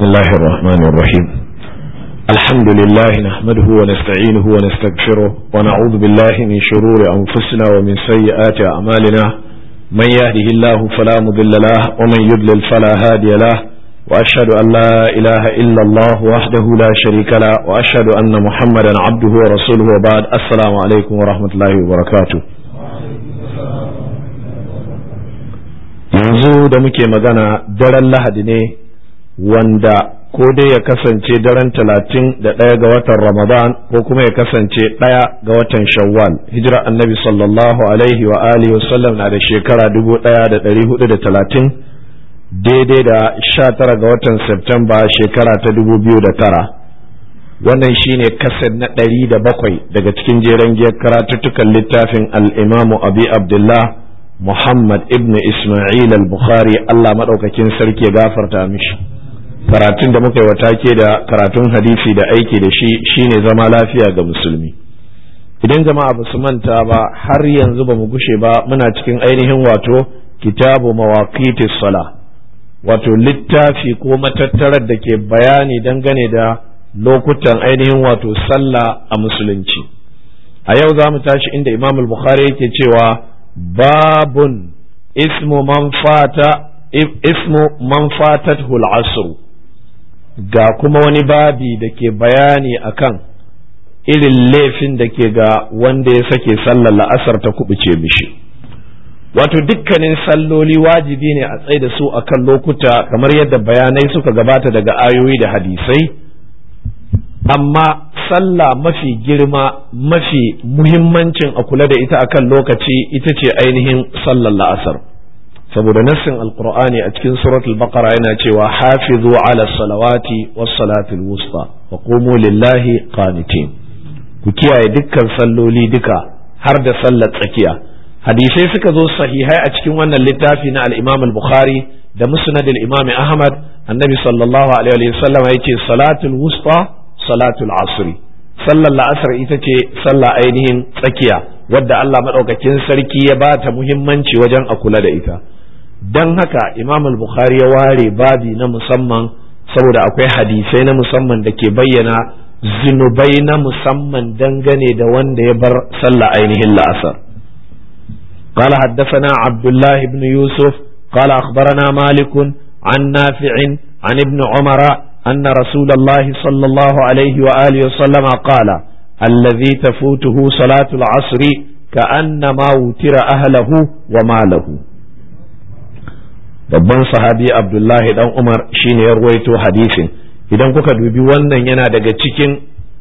بسم الله الرحمن الرحيم الحمد لله نحمده ونستعينه ونستغفره ونعوذ بالله من شرور أنفسنا ومن سيئات أعمالنا من يهده الله فلا مضل له ومن يضلل فلا هادي له وأشهد أن لا إله إلا الله وحده لا شريك له وأشهد أن محمدا عبده ورسوله وبعد السلام عليكم ورحمة الله وبركاته yanzu da muke magana daren lahadi ne wanda ko dai ya kasance daren talatin da ɗaya ga watan ramadan ko kuma ya kasance ɗaya ga watan shawwal hijira annabi sallallahu alaihi wa alihi wasallam na da shekara dubu ɗaya da ɗari hudu da talatin daidai da sha tara ga watan septemba shekara ta dubu biyu da tara wannan shine kasar na ɗari da bakwai daga cikin jeren giyar karatuttukan littafin al'imamu abi abdullah Muhammad ibn Ismail al-Bukhari Allah maɗaukakin sarki ya gafarta mishi karatun da muka yi wa take da karatun hadisi da aiki da shi shine zama lafiya ga musulmi idan jama'a ba su manta ba har yanzu ba mu gushe ba muna cikin ainihin wato kitabu mawaqiti sala wato littafi ko matattarar da ke bayani dangane da lokutan ainihin wato sallah a musulunci a yau za mu tashi inda imam al-bukhari yake cewa babun ismu man fata ismu man fatathu al-asr ga kuma wani babi da ke bayani akan irin laifin da ke ga wanda ya sake sallar la'asar ta kubuce mishi wato dukkanin salloli wajibi ne a tsaye da su akan lokuta kamar yadda bayanai suka gabata daga ayoyi da hadisai amma sallah mafi girma mafi muhimmancin a kula da ita akan lokaci ita ce ainihin sallar la'asar saboda nassin alqur'ani a cikin suratul baqara yana cewa hafizu ala salawati was salatul wusta wa qumu lillahi qanitin ku kiyaye dukkan salloli duka har da sallar tsakiya hadisai suka zo sahihai a cikin wannan littafi na al-imam al-bukhari da musnad al-imam ahmad annabi sallallahu alaihi wa sallam yace salatul wusta salatul asri sallar la'asar ita ce sallah ainihin tsakiya wadda Allah maɗaukakin sarki ya ba ta muhimmanci wajen a kula da ita don haka imam al-bukhari ya ware babi na musamman saboda akwai hadisai na musamman da ke bayyana zinubai na musamman dangane da wanda ya bar sallah ainihin la'asar قال حدثنا عبد الله بن يوسف قال أخبرنا مالك عن نافع عن ابن عمر أن رسول الله صلى الله عليه وآله وسلم قال الذي تفوته صلاة العصر كأنما وتر أهله وماله babban sahabi abdullahi dan umar shine ya ruwaito hadisin idan kuka dubi wannan yana daga cikin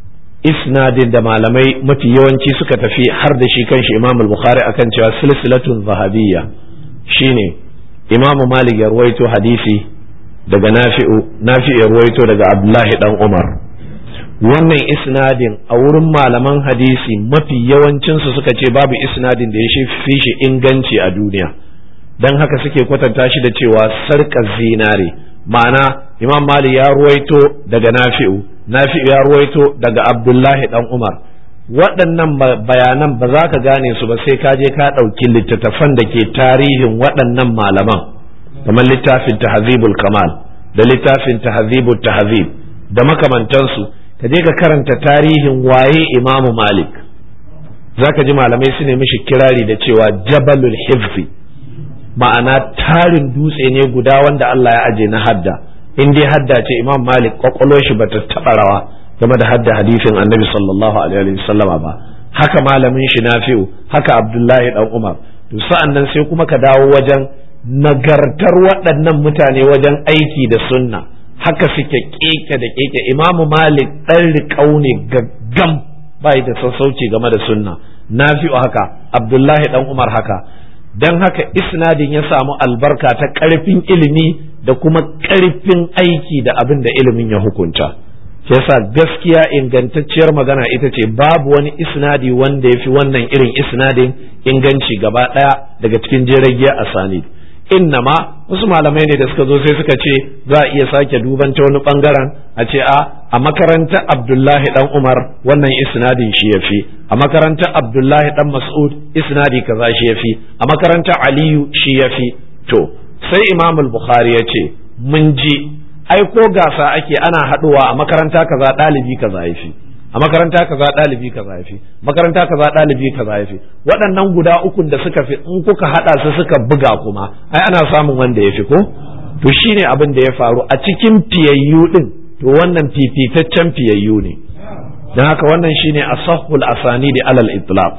isnadin da malamai mafi yawanci suka tafi har da shi kanshi imam al-bukhari akan cewa silsilatun zahabiyya shine imam malik ya ruwaito hadisi daga nafi'u nafi'u ya ruwaito daga abdullahi dan umar wannan isnadin a wurin malaman hadisi mafi yawancinsu suka ce babu isnadin da ya fi shi inganci a duniya don haka suke kwatanta shi da cewa sarkar zinare ma'ana imam mali ya ruwaito daga nafi'u nafi'u ya ruwaito daga abdullahi dan umar waɗannan bayanan ba za ka gane su ba sai ka je ka ɗauki littattafan da ke tarihin waɗannan malaman kamar littafin tahzibul kamal da littafin tahzibul tahzib da makamantansu ka je ka karanta tarihin waye imamu malik zaka ji malamai su ne mishi kirari da cewa jabalul hifzi ma'ana tarin dutse ne guda wanda Allah ya aje na hadda in dai hadda ce imam malik kwakwalo shi bata taɓa rawa game da hadda hadisin annabi sallallahu alaihi wasallama ba haka malamin shi nafi'u haka abdullahi dan umar to sa'an nan sai kuma ka dawo wajen nagartar waɗannan mutane wajen aiki da sunna haka suke keke da keke imamu malik ɗan riƙau ne gaggam bai da sassauci game da sunna nafi'u haka abdullahi ɗan umar haka don haka isnadin ya samu albarka ta ƙarfin ilimi da kuma ƙarfin aiki da abin da ilimin ya hukunta yasa gaskiya ingantacciyar magana ita ce babu wani isnadi wanda ya fi wannan irin isnadin inganci gaba ɗaya daga cikin jeragiya a sanid innama wasu malamai ne da suka zo sai suka ce za a iya sake duban ta wani bangaren a ce a a makarantar abdullahi dan umar wannan isnadin shi ya fi a makarantar abdullahi dan mas'ud isnadi kaza shi ya fi a makarantar aliyu shi ya fi to sai imam al-bukhari ya ce mun ji ai ko gasa ake ana haɗuwa a makaranta kaza ɗalibi kaza ya fi a makaranta kaza ɗalibi kaza ya fi makaranta kaza ɗalibi kaza ya fi waɗannan guda ukun da suka fi in kuka haɗa su suka buga kuma ai ana samun wanda ya fi ko to shine abin da ya faru a cikin fiyayyu din to wannan fifitaccen fiyayyu ne don haka wannan shine asahul asani da alal itlaq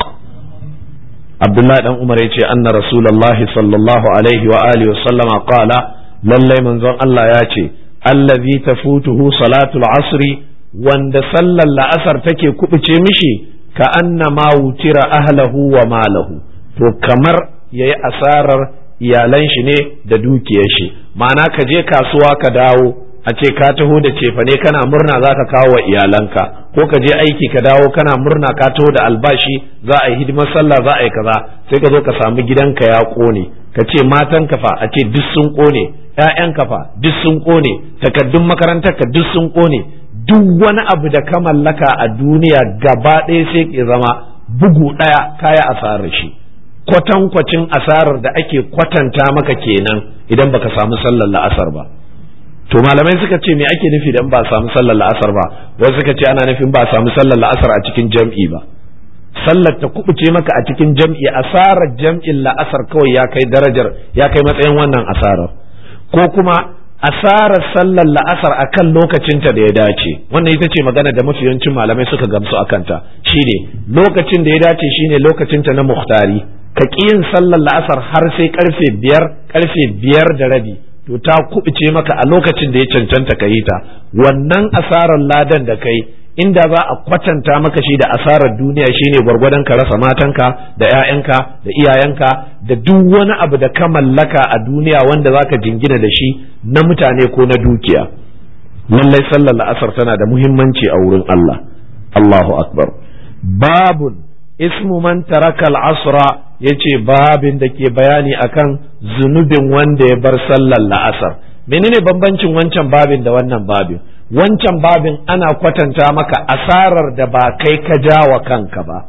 Abdullahi dan Umar yace anna Rasulullahi sallallahu alaihi wa alihi wa sallama qala lallai manzon Allah ya ce allazi tafutuhu salatul asri wanda sallar la'asar take kubuce mishi ka anna ma wutira ahlahu wa malahu to kamar yayi asarar iyalan shi ne da dukiyar shi ma'ana ka je kasuwa ka dawo a ce ka taho da cefane kana murna za ka kawo wa iyalanka ko ka je aiki ka dawo kana murna ka taho da albashi za a yi hidimar sallah za a yi kaza sai ka zo ka samu gidanka ya kone ka ce matan kafa a ce duk sun kone ƴaƴan kafa duk sun kone takaddun makarantar ka duk sun kone duk wani abu da ka mallaka a duniya gaba ɗaya sai ke zama bugu ɗaya kaya asarar shi kwatankwacin asarar da ake kwatanta maka kenan idan baka samu sallar la'asar ba to malamai suka ce me ake nufi da in ba samu sallar la'asar ba wasu suka ce ana nufin ba samu sallar la'asar a cikin jam'i ba sallar ta kubuce maka a cikin jam'i asarar jam'in la'asar kawai ya kai darajar ya kai matsayin wannan asarar ko kuma asarar sallar la'asar a kan lokacinta da ya dace wannan ita ce magana da mafi yawancin malamai suka gamsu a kanta shine lokacin da ya dace shine lokacinta na muhtari ka ƙi yin sallar la'asar har sai karfe biyar karfe biyar da rabi to ta kubuce maka a lokacin da ya cancanta ka yi ta wannan asarar ladan da kai inda za a kwatanta maka shi da asarar duniya shine gwargwadon ka rasa matanka da 'ya'yanka da iyayenka da duk wani abu da ka mallaka a duniya wanda za ka jingina da shi na mutane ko na dukiya lallai sallar la'asar tana da muhimmanci a wurin Allah Allahu akbar babun ismu man taraka al-asra yace babin da ke bayani akan zunubin wanda ya bar sallar la'asar menene bambancin wancan babin da wannan babin wancan babin ana kwatanta maka asarar da ba kai ka ja wa kanka ba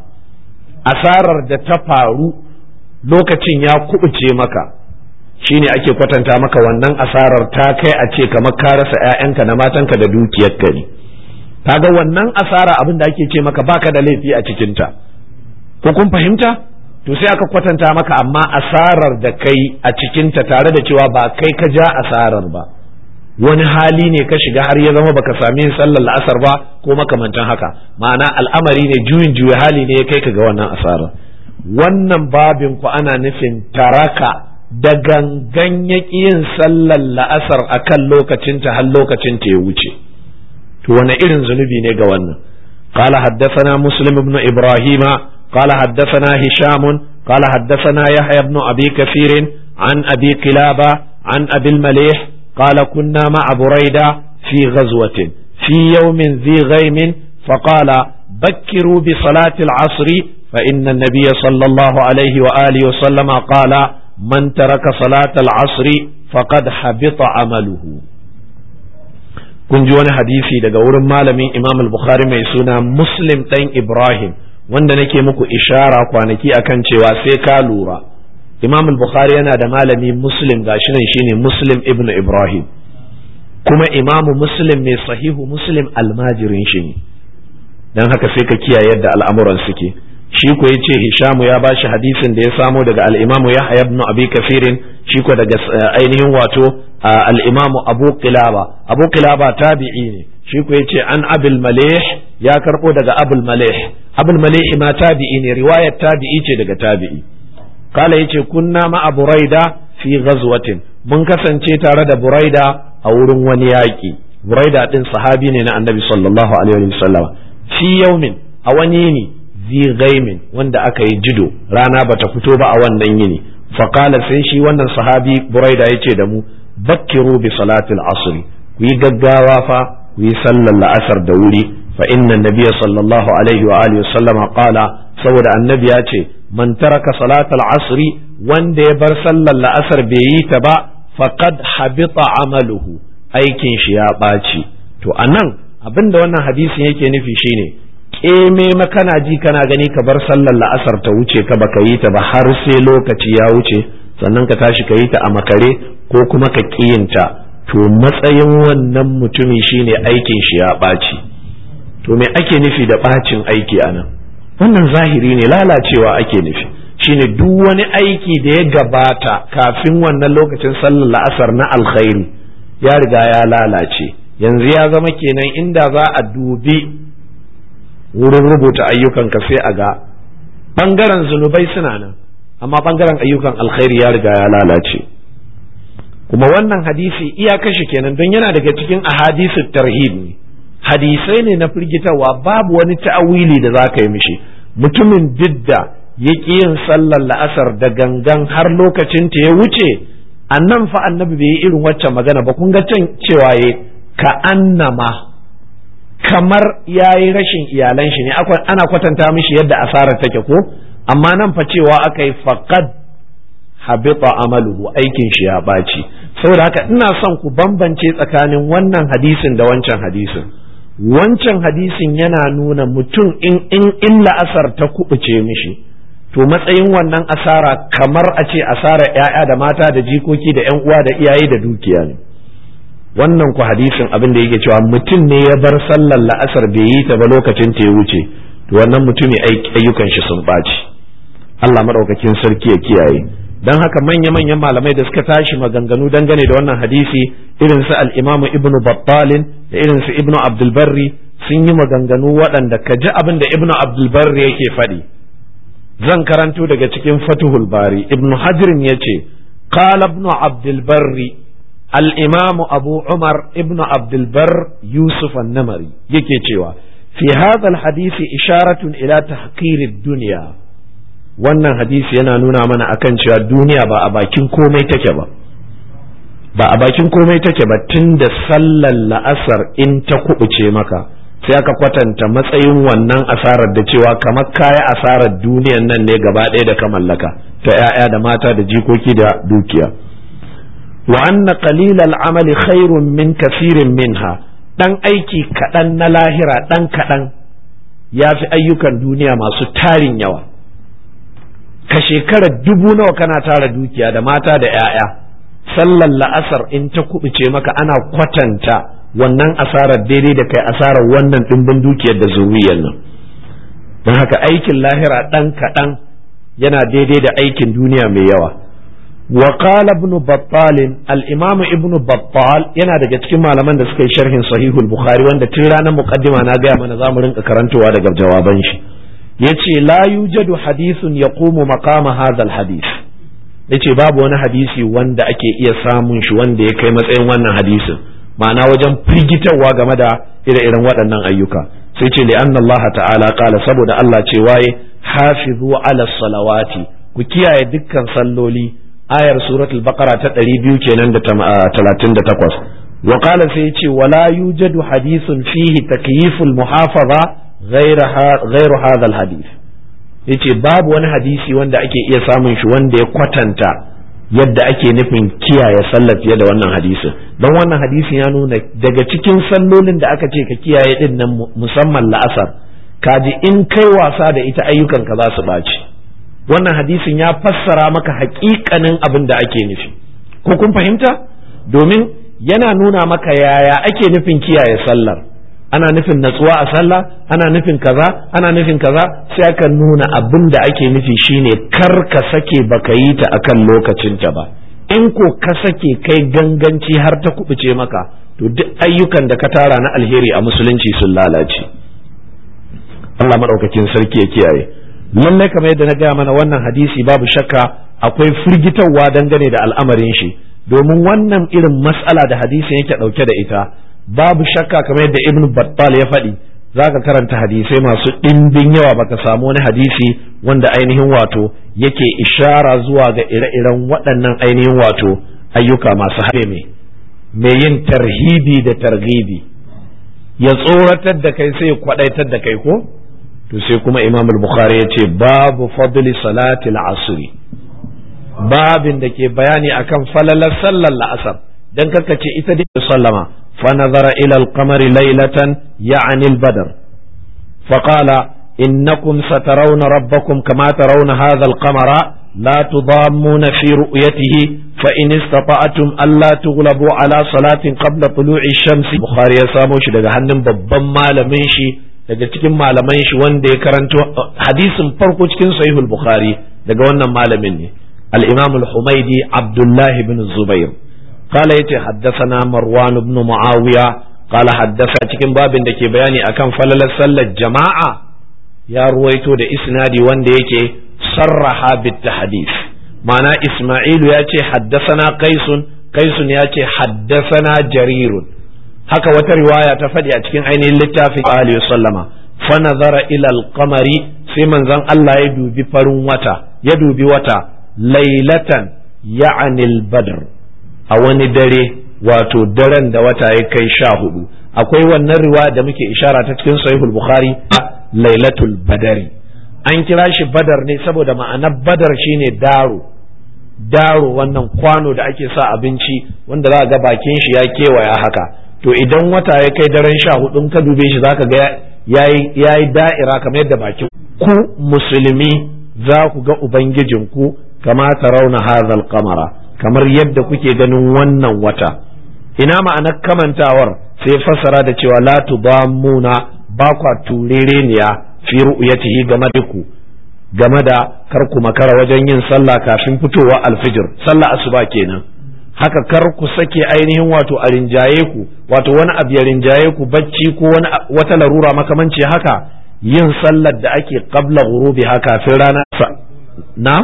asarar da ta faru lokacin ya kubuce maka shine ake kwatanta maka wannan asarar ta kai a ce kamar ka rasa 'ya'yanka na matanka da dukiyarka ne kaga wannan asara abin da ake ce maka baka da laifi a cikinta ko kun fahimta to sai aka kwatanta maka amma asarar da kai a cikinta tare da cewa ba kai ka ja asarar ba wani hali ne ka shiga har ya zama baka sami yin sallar la'asar ba ko makamantan haka ma'ana al'amari ne juyin juya hali ne ya kai ka ga wannan asarar wannan babin ku ana nufin taraka da gangan ya yin sallar la'asar a kan lokacinta har lokacinta ya wuce to wani irin zunubi ne ga wannan قال حدثنا مسلم بن إبراهيم قال حدثنا هشام قال حدثنا يحيى بن أبي كثير عن أبي قلابة عن أبي المليح قال كنا مع بريدة في غزوة في يوم ذي غيم فقال بكروا بصلاة العصر فإن النبي صلى الله عليه وآله وسلم قال من ترك صلاة العصر فقد حبط عمله kun ji wani hadisi daga wurin malamin imam al-bukhari mai suna muslim ɗan ibrahim wanda nake muku ishara kwanaki akan cewa sai ka lura imam al-bukhari yana da malami muslim gashi nan shine muslim ibn ibrahim kuma imamu muslim mai sahihu muslim almajirin shi ne don haka sai ka kiyaye yadda al'amuran suke shi ko ya ce hishamu ya bashi hadisin da ya samo daga al'imamu yahya ibn abi kafirin shi ko daga ainihin wato al'imamu abu qilaba abu qilaba tabi'i ne shi ko ya ce an abul malih ya karbo daga abul malih abul malih ma tabi'i ne riwayar tabi'i ce daga tabi'i kala yace kunna ma buraida fi ghazwatin mun kasance tare da buraida a wurin wani yaƙi buraida din sahabi ne na annabi sallallahu alaihi wasallam fi yaumin a wani yini zi gaimin wanda aka yi jido rana bata fito ba a wannan yini faqala sai shi wannan sahabi buraida yace da mu bakkiru bi salatil asri ku yi gaggawa fa ku yi sallar la'asar da wuri fa inna nabiyya sallallahu alaihi wa alihi wasallama qala saboda annabi ya ce man taraka salatal asri wanda ya bar sallar la'asar bai yi ta ba faqad habita amaluhu aikin shi ya ɓaci to anan abinda wannan hadisin yake nufi shine keme makana ji kana gani ka bar sallar la'asar ta wuce ka baka yi ta ba har sai lokaci ya wuce sannan ka tashi ka yi ta a makare ko kuma ka kiyinta to matsayin wannan mutumi shine aikin shi ya ɓaci to me ake nufi da ɓacin aiki a nan wannan zahiri ne lalacewa ake nufi shine duk wani aiki da ya gabata kafin wannan lokacin sallar la'asar na alkhairi ya riga ya lalace yanzu ya zama kenan inda za a dubi wurin rubuta ayyukanka sai a ga ɓangaren zunubai suna nan amma ɓangaren ayyukan alkhairi ya riga ya lalace kuma wannan hadisi iya kashe kenan don yana daga cikin ahadisu tarhib ne hadisai ne na firgitarwa babu wani ta'awili da za ka yi mishi mutumin didda ya ƙi yin sallar la'asar da gangan har lokacin ta ya wuce annan fa annabi bai yi irin waccan magana ba kun ga can cewa ya ka annama kamar ya yi rashin iyalan shi ne ana kwatanta mishi yadda asarar take ko amma nan fa cewa aka yi faqad habita amaluhu aikin shi ya ɓaci saboda haka ina son ku bambance tsakanin wannan hadisin da wancan hadisin wancan hadisin yana nuna mutum in in in la'asar ta kubuce mishi to matsayin wannan asara kamar a ce asara ‘ya'ya da mata da jikoki da ‘yan uwa da iyaye da dukiya ne wannan ku hadisin abin da yake cewa mutum ne ya bar sallar la'asar bai yi ta ba lokacin ta ya wuce to wannan mutumi ayyukan shi sun ɓaci Allah maɗaukakin sarki ya kiyaye don haka manya-manyan malamai da suka tashi maganganu dangane da wannan hadisi irin su al-imamu ibnu battalin da irin su ibnu abdulbarri sun yi maganganu waɗanda ka ji abin da ibnu abdulbarri yake faɗi zan karanto daga cikin fatuhul bari ibnu hajirin ya ce qala ibnu abdulbarri al-imamu abu umar ibnu abdulbar yusuf an-namari yake cewa fi hadha al-hadisi isharatun ila tahqirid dunya wannan hadisi yana nuna mana akan cewa duniya ba a bakin komai take ba ba a bakin komai take ba tun da sallar la'asar in ta kubuce maka sai aka kwatanta matsayin wannan asarar da cewa kamar kaya asarar duniyan nan ne gaba ɗaya da ka mallaka ta 'ya'ya da mata da jikoki da dukiya wa anna qalilal amali khairun min kasirin minha dan aiki kaɗan na lahira dan kaɗan ya fi ayyukan duniya masu tarin yawa ka shekara dubu nawa kana tara dukiya da mata da 'ya'ya sallar la'asar in ta kubuce maka ana kwatanta wannan asarar daidai da kai asarar wannan ɗimbin dukiyar da zuriyar nan don haka aikin lahira ɗan kaɗan yana daidai da aikin duniya mai yawa wa qala ibn battal al-imam ibn battal yana daga cikin malaman da suka yi sharhin sahihul bukhari wanda tun ranar muqaddima na gaya mana zamu rinka karantowa daga jawaban shi yace la yujadu hadithun yaqumu maqama hadha alhadith yace babu wani hadisi wanda ake iya samun shi wanda ya kai matsayin wannan hadisin ma'ana wajen firgitarwa game da ire-iren waɗannan ayyuka sai ce li anna Allah ta'ala qala saboda Allah ce waye hafizu ala salawati ku kiyaye dukkan salloli ayar suratul baqara ta 200 kenan da 38 wa qala sai ce wala yujadu hadithun fihi takyiful muhafaza ghairu hadha alhadith yace babu wani hadisi wanda ake iya samun shi wanda ya kwatanta yadda ake nufin kiyaye sallar fiye da wannan hadisin don wannan hadisin ya nuna daga cikin sallolin da aka ce ka kiyaye din nan musamman la'asar kaji in kai wasa da ita ayyukan ka za su ɓaci wannan hadisin ya fassara maka haƙiƙanin abin da ake nufi ko kun fahimta domin yana nuna maka yaya ake nufin kiyaye sallar ana nufin natsuwa a sallah ana nufin kaza ana nufin kaza sai aka nuna abin da ake nufi shine kar ka sake baka yi ta akan lokacinta ba in ko ka sake kai ganganci har ta kubuce maka to duk ayyukan da ka tara na alheri a musulunci sun lalace Allah madaukakin sarki ya kiyaye lallai kamar yadda na gaya mana wannan hadisi babu shakka akwai firgitarwa dangane da al'amarin shi domin wannan irin mas'ala da hadisin yake dauke da ita babu shakka kamar yadda ibn battal ya faɗi za ka karanta hadisai masu ɗimbin yawa baka samu wani hadisi wanda ainihin wato yake ishara zuwa ga ire-iren waɗannan ainihin wato ayyuka masu haɗe mai mai yin tarhibi da targhibi ya tsoratar da kai sai ya kwaɗaitar da kai ko to sai kuma imam al-bukhari ya ce babu fadli salati al-asri babin da ke bayani akan falalar sallar la'asar dan ce ita da sallama فنظر إلى القمر ليلة يعني البدر فقال إنكم سترون ربكم كما ترون هذا القمر لا تضامون في رؤيته فإن استطعتم ألا تغلبوا على صلاة قبل طلوع الشمس بخاري يسامو shi daga hannun babban malamin shi daga cikin malaman shi wanda ya karanto hadisin farko cikin sahihul bukhari daga wannan malamin ne al-imam al-humaidi abdullah ibn zubair قال يتي حدثنا مروان بن معاوية قال حدث cikin babin da ke bayani akan falalar sallar jama'a ya ruwaito da isnadi wanda yake sarraha bit hadith ma'ana isma'ilu ya ce haddasana qaisun qaisun ya ce haddasana jarirun haka wata riwaya ta faɗi a cikin ainihin littafin alihi sallama fa nazara ila al-qamari sai manzon Allah ya dubi farin wata ya dubi wata lailatan ya'ani al-badr a wani dare wato daren da wata ya kai sha hudu akwai wannan riwaya da muke ishara ta cikin sahihul bukhari lailatul badari an kira shi badar ne saboda ma'anar badar shine daro daro wannan kwano da ake sa abinci wanda za ga bakin shi ya kewaya haka to idan wata ya kai daren sha hudu ka dube shi zaka ga yayi da'ira kamar yadda bakin ku musulmi za ku ga ubangijinku kama rauna hazal kamara kamar yadda kuke ganin wannan wata ina ma'anar kamantawar sai fassara da cewa la tudammuna ba kwa turereniya fi ru'yatihi game da ku game da kar ku makara wajen yin sallah kafin fitowa alfijir sallah asuba kenan haka kar ku sake ainihin wato a rinjaye ku wato wani abu ya rinjaye ku bacci ko wani wata larura makamanci haka yin sallar da ake qabla ghurubiha kafin rana na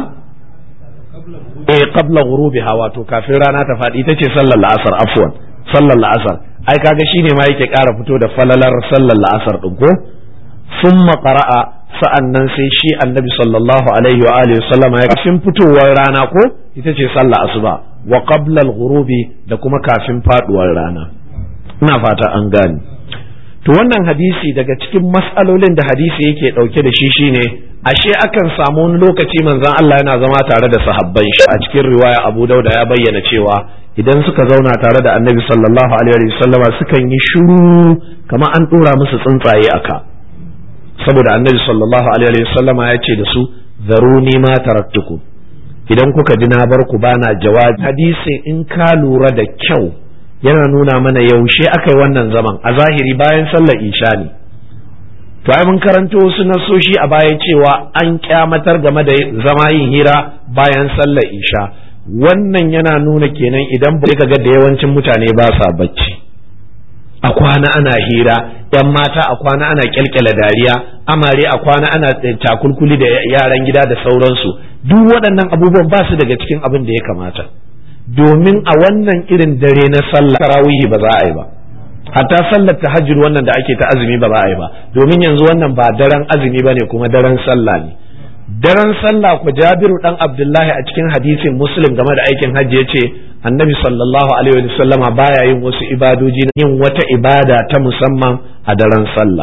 eh qabla ghurubiha wato kafin rana ta faɗi ita ce sallar la'asar afwan sallar la'asar ai kaga shine ma yake ƙara fito da falalar sallar la'asar din ko summa qara'a sa'annan sai shi annabi sallallahu alaihi wa alihi sallama ya kafin fitowar rana ko ita ce sallar asuba wa qabla al-ghurubi da kuma kafin faduwar rana ina fata an gane to wannan hadisi daga cikin mas'alolin da hadisi yake dauke da shi shine ashe akan samu wani lokaci manzon Allah yana zama tare da sahabban shi a cikin riwaya Abu Dauda ya bayyana cewa idan suka zauna tare da Annabi sallallahu alaihi wasallama sukan yi shiru kamar an dora musu tsuntsaye aka saboda Annabi sallallahu alaihi wasallama ya ce da su zaruni ma taraktukum idan kuka ji na bar ku bana jawabi hadisin in ka lura da kyau yana nuna mana yaushe aka yi wannan zaman a zahiri bayan sallar isha ne to ai mun karanto wasu nasoshi a baya cewa an kyamatar game da zama yin hira bayan sallar isha wannan yana nuna kenan idan ba ka ga da yawancin mutane ba sa bacci a kwana ana hira yan mata a kwana ana kyalkyala dariya amare a kwana ana takulkuli da yaran gida da sauransu duk waɗannan abubuwan ba su daga cikin abin da ya kamata domin a wannan irin dare na sallah tarawihi ba za a yi ba hatta sallar tahajjud wannan da ake ta azumi ba za a yi ba domin yanzu wannan ba daren azumi ba ne kuma daren sallah ne daren sallah ku jabiru dan abdullahi a cikin hadisin muslim game da aikin hajji ya ce annabi sallallahu alaihi wa sallama baya yin wasu ibadoji yin wata ibada ta musamman a daren sallah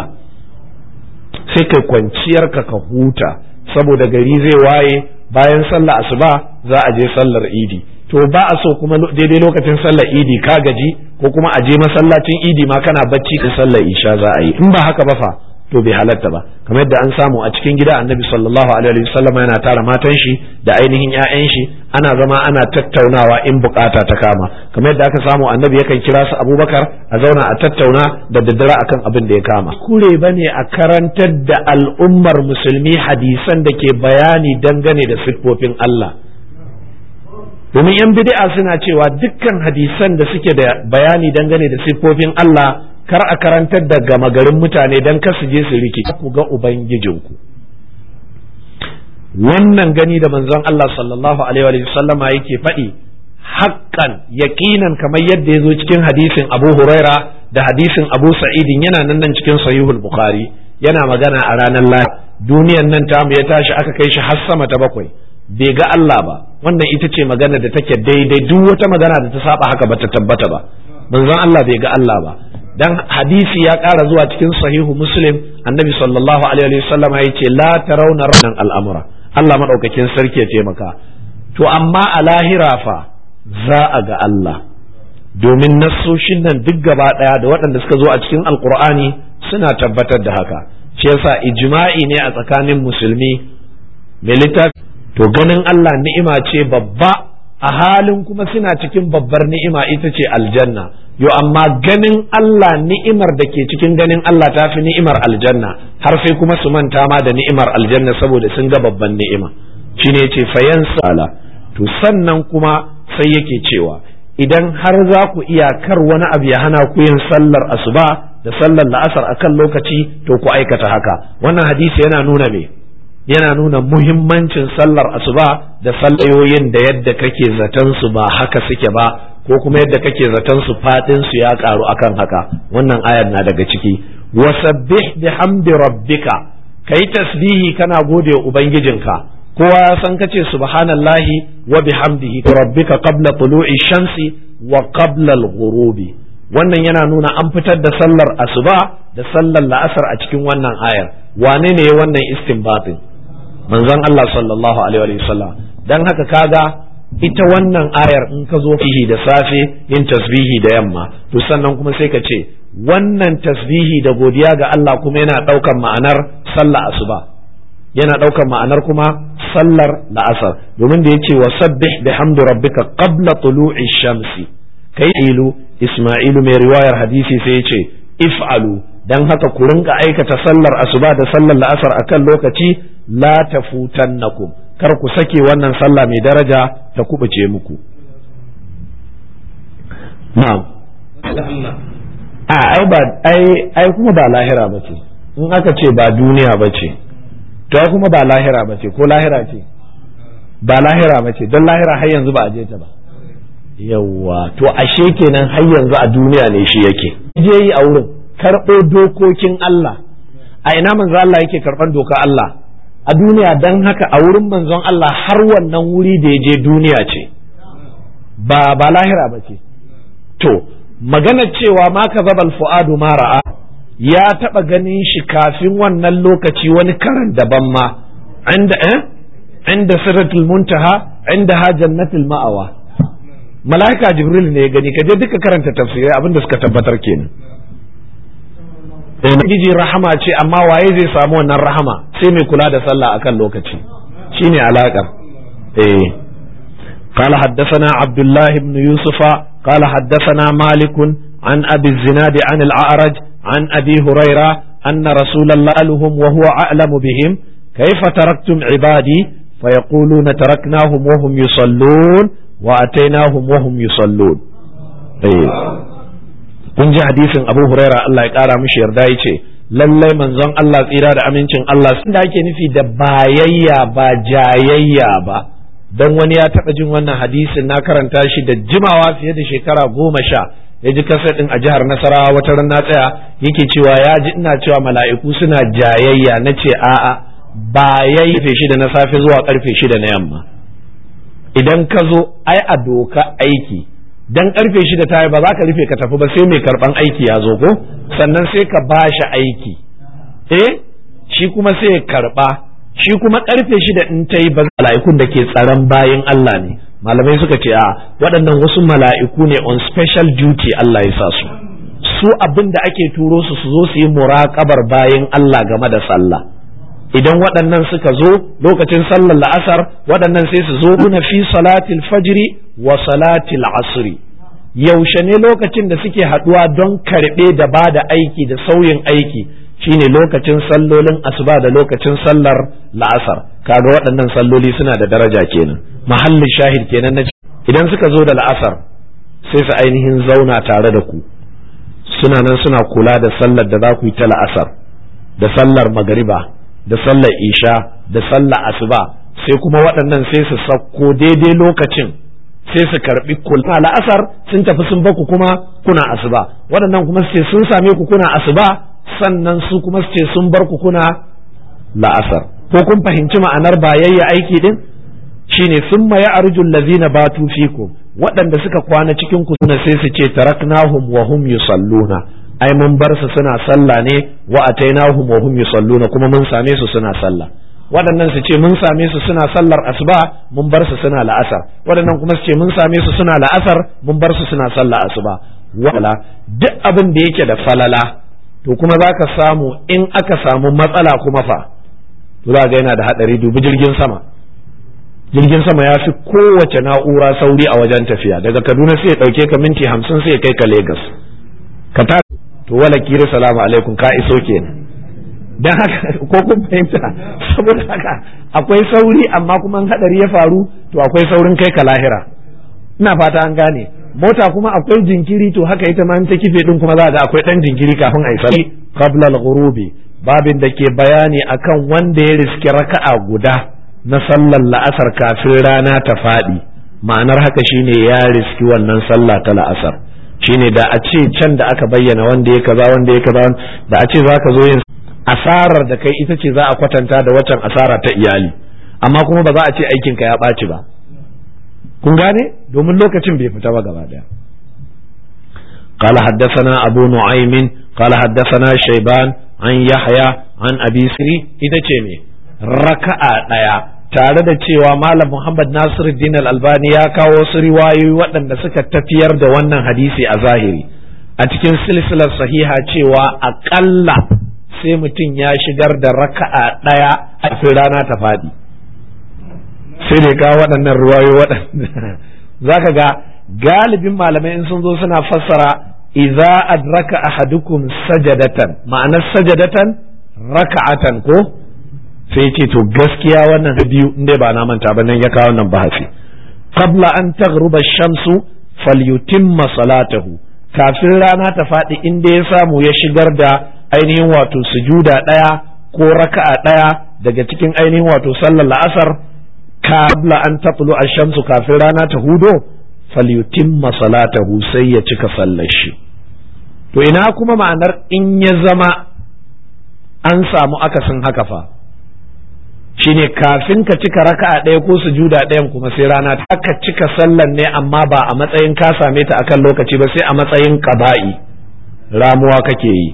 sai kai kwanciyar ka ka huta saboda gari zai waye bayan sallah asuba za a je sallar idi to ba a so kuma daidai lokacin sallar idi ka gaji ko kuma a je masallacin idi ma kana bacci da sallar isha za a yi in ba haka ba fa to bai halatta ba kamar yadda an samu a cikin gida annabi sallallahu alaihi wasallam yana tara matan shi da ainihin ƴaƴan shi ana zama ana tattaunawa in bukata ta kama kamar yadda aka samu annabi yakan kira su abubakar a zauna a tattauna da daddare akan abin da ya kama kure bane a karantar da al'ummar musulmi hadisan da ke bayani dangane da siffofin Allah domin yan bid'a suna cewa dukkan hadisan da suke da bayani dangane da siffofin Allah kar a karantar da gama garin mutane don kar su je su riki ku ga ubangijinku wannan gani da manzon Allah sallallahu alaihi wa sallama yake faɗi haƙƙan yaƙinan kamar yadda ya zo cikin hadisin Abu Huraira da hadisin Abu Sa'idin yana nan nan cikin Sahihul Bukhari yana magana a ranar lahadi duniyan nan tamu ya tashi aka kai shi har sama ta bakwai bai ga Allah ba wannan ita ce magana da take daidai duk wata magana da ta saba haka bata tabbata ba manzon Allah bai ga Allah ba dan hadisi ya ƙara zuwa cikin sahihu muslim annabi sallallahu alaihi wasallam ya ce la tarawna ranan al'amura Allah madaukakin sarki ya taimaka to amma a lahira fa za a ga Allah domin nassoshin nan duk gaba ɗaya da waɗanda suka zo a cikin alkur'ani suna tabbatar da haka shi yasa ijma'i ne a tsakanin musulmi mai littafi to ganin Allah ni'ima ce babba a halin kuma suna cikin babbar ni'ima ita ce aljanna yo amma ganin Allah ni'imar da ke cikin ganin Allah ta fi ni'imar aljanna har sai kuma su manta ma da ni'imar aljanna saboda sun ga babban ni'ima shine yace fayan sala to sannan kuma sai yake cewa idan har za ku iya kar wani abu ya hana ku yin sallar asuba da sallar la'asar akan lokaci to ku aikata haka wannan hadisi yana nuna me yana nuna muhimmancin sallar asuba da sallayoyin da yadda kake zaton su ba haka suke ba ko kuma yadda kake zaton su fadin su ya karu akan haka wannan ayar na daga ciki wasabbih bihamdi rabbika kai tasbihi kana gode wa ubangijinka kowa ya san kace subhanallahi wa bihamdihi rabbika qabla tulu'i shamsi wa qabla al-ghurubi wannan yana nuna an fitar da sallar asuba da sallar la'asar a cikin wannan ayar wane ne wannan istinbatin manzon Allah sallallahu alaihi wa sallam dan haka kaga ita wannan ayar in ka zo fihi da safe yin tasbihi da yamma to sannan kuma sai ka ce wannan tasbihi da godiya ga Allah kuma yana ɗaukan ma'anar sallah asuba yana ɗaukan ma'anar kuma sallar la'asar domin da yace wa sabbih bihamdi rabbika qabla tulu'i shamsi kai ilu isma'ilu mai riwayar hadisi sai yace if'alu dan haka ku rinka aikata sallar asuba da sallar la'asar akan lokaci la tafutannakum kar ku sake wannan sallah mai daraja ta kubuce muku na'am a ai ba ai ai kuma ba lahira bace in aka ce ba duniya bace to kuma ba lahira bace ko lahira ce ba lahira bace don lahira har yanzu ba a je ta ba yawwa to ashe kenan har yanzu a duniya ne shi yake je yi a wurin karɓo dokokin Allah a ina manzo Allah yake karɓan doka Allah a duniya don haka a wurin manzon Allah har wannan wuri da ya je duniya ce ba ba lahira ba ce to magana cewa ma ka zabal fu'adu ma ra'a ya taɓa ganin shi kafin wannan lokaci wani karan daban ma inda eh inda siratul muntaha inda ha jannatul ma'awa mala'ika jibril ne ya gani ka je duka karanta tafsirai abinda suka tabbatar kenan Ubangiji rahama ce amma waye zai samu wannan rahama sai mai kula da sallah akan lokaci shine alaƙar eh قال حدثنا عبد الله بن يوسف قال حدثنا مالك عن أبي الزناد عن الأعرج عن أبي هريرة أن رسول الله لهم وهو أعلم بهم كيف تركتم عبادي فيقولون تركناهم وهم يصلون وأتيناهم وهم يصلون إيه. kun ji hadisin abu huraira Allah ya kara mishi yarda ya ce lallai manzon Allah tsira da amincin Allah sun da ake nufi da bayayya ba jayayya ba don wani ya taɓa jin wannan hadisin na karanta shi da jimawa fiye da shekara goma sha ya ji kasar ɗin a jihar nasarawa wata ran na tsaya yake cewa ya ji ina cewa mala'iku suna jayayya na ce a'a bayayya karfe shida na safe zuwa karfe shida na yamma idan ka zo ai a doka aiki dan karfe shida ta yi ba za ka rufe ka tafi ba sai mai karban aiki ya zo ko sannan sai ka ba shi aiki eh shi kuma sai ya karba shi kuma karfe shida in ta yi ba mala'ikun da ke tsaron bayan Allah ne malamai suka ce a waɗannan wasu mala'iku ne on special duty Allah ya sa su su abin da ake turo su su zo su yi muraƙabar bayan Allah game da sallah idan waɗannan suka zo lokacin sallar la'asar waɗannan sai su zo na fi salatil fajri wa salatil asri yaushe ne lokacin da suke haɗuwa don karɓe da ba da aiki da sauyin aiki shine lokacin sallolin asuba da lokacin sallar la'asar kaga waɗannan salloli suna da daraja kenan mahallin shahid kenan na idan suka zo da la'asar sai su ainihin zauna tare da ku suna nan suna kula da sallar da za ku yi ta la'asar da sallar magariba da sallar isha da sallar asuba sai kuma waɗannan sai su sauko daidai lokacin sai su karbi kula la'asar sun tafi sun baku kuma kuna asuba waɗannan kuma su ce sun same ku kuna asuba sannan su kuma su ce sun bar ku kuna la'asar ko kun fahimci ma'anar bayayya aiki din shine sun ya arjul lazina batu fikum waɗanda suka kwana cikin ku suna sai su ce taraknahum wa hum yusalluna ai mun bar su suna sallah ne wa atainahum wa hum yusalluna kuma mun same su suna sallah waɗannan su ce mun same su suna sallar asuba mun bar su suna la'asar waɗannan kuma su ce mun same su suna la'asar mun bar su suna sallar asuba wala duk abin da yake da falala to kuma za ka samu in aka samu matsala kuma fa to za ga yana da haɗari dubi jirgin sama jirgin sama ya fi kowace na'ura sauri a wajen tafiya daga kaduna sai ya ɗauke ka minti hamsin sai ya kai ka Legas. ka ta to wala kiri salamu alaikum ka iso kenan dan haka ko kun fahimta saboda haka akwai sauri amma kuma hadari ya faru to akwai saurin kai ka lahira ina fata an gane mota kuma akwai jinkiri to haka ita ma ta kife din kuma za ga akwai dan jinkiri kafin a isa qabla al-ghurubi babin da ke bayani akan wanda ya riski raka'a guda na sallar la'asar kafin rana ta faɗi ma'anar haka shine ya riski wannan sallah ta la'asar shine da a ce can da aka bayyana wanda ya kaza wanda ya kaza da a ce zaka zo yin asarar da kai ita ce za a kwatanta da waccan asara ta iyali amma kuma ba za a ce aikinka ya ɓaci ba kun gane domin lokacin bai fita ba gaba daya قال حدثنا أبو نعيم قال حدثنا شيبان عن يحيى عن أبي سري إذا تشيني ركعة ديا tare da cewa Malam Muhammad Nasiruddin Al-Albani ya kawo wasu riwayoyi waɗanda suka tafiyar da wannan hadisi a zahiri a cikin silsilar sahiha cewa aƙalla sai mutum ya shigar da raka'a ɗaya a rana ta faɗi sai da kawo waɗannan riwayoyi waɗanda zaka ga galibin malamai in sun zo suna fassara idza adraka ahadukum sajadatan ma'anar sajadatan raka'atan ko sai ce to gaskiya wannan biyu inda ba na manta ba nan ya kawo nan bahasi qabla an taghruba shamsu falyutimma salatahu kafin rana ta faɗi inda ya samu ya shigar da ainihin wato sujuda ɗaya ko raka'a ɗaya daga cikin ainihin wato sallar la'asar qabla an tatlu ash-shamsu kafin rana ta hudo falyutimma salatahu sai ya cika sallar shi to ina kuma ma'anar in ya zama an samu akasin haka fa shine kafin ka cika raka'a ɗaya ko sujuda ɗayan kuma sai rana ta ka cika sallan ne amma ba a matsayin ka same ta akan lokaci ba sai a matsayin qaba'i ramuwa kake yi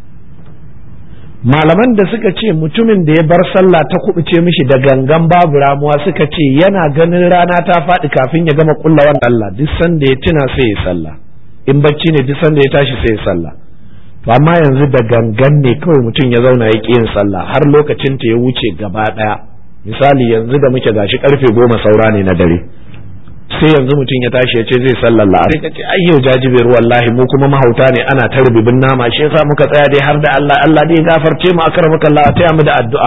malaman da suka ce mutumin da ya bar sallah ta kubuce mishi da gangan babu ramuwa suka ce yana ganin rana ta faɗi kafin ya gama kulla wannan Allah duk sanda ya tuna sai ya sallah in bacci ne duk sanda ya tashi sai ya sallah to amma yanzu da gangan ne kawai mutum ya zauna ya ƙi yin sallah har lokacin ta ya wuce gaba ɗaya misali yanzu da muke gashi karfe goma saura ne na dare sai yanzu mutum ya tashi ya ce zai sallar la'asar sai ka ce ai yau jajibir wallahi mu kuma mahauta ne ana ta rububin nama shi yasa muka tsaya dai har da Allah Allah dai gafarce mu akar muka Allah taya mu da addu'a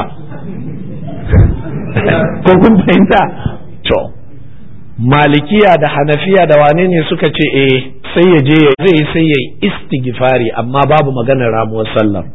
ko kun fahimta to malikiya da hanafiya da wane ne suka ce eh sai ya je zai sai ya istighfari amma babu maganar ramuwar sallar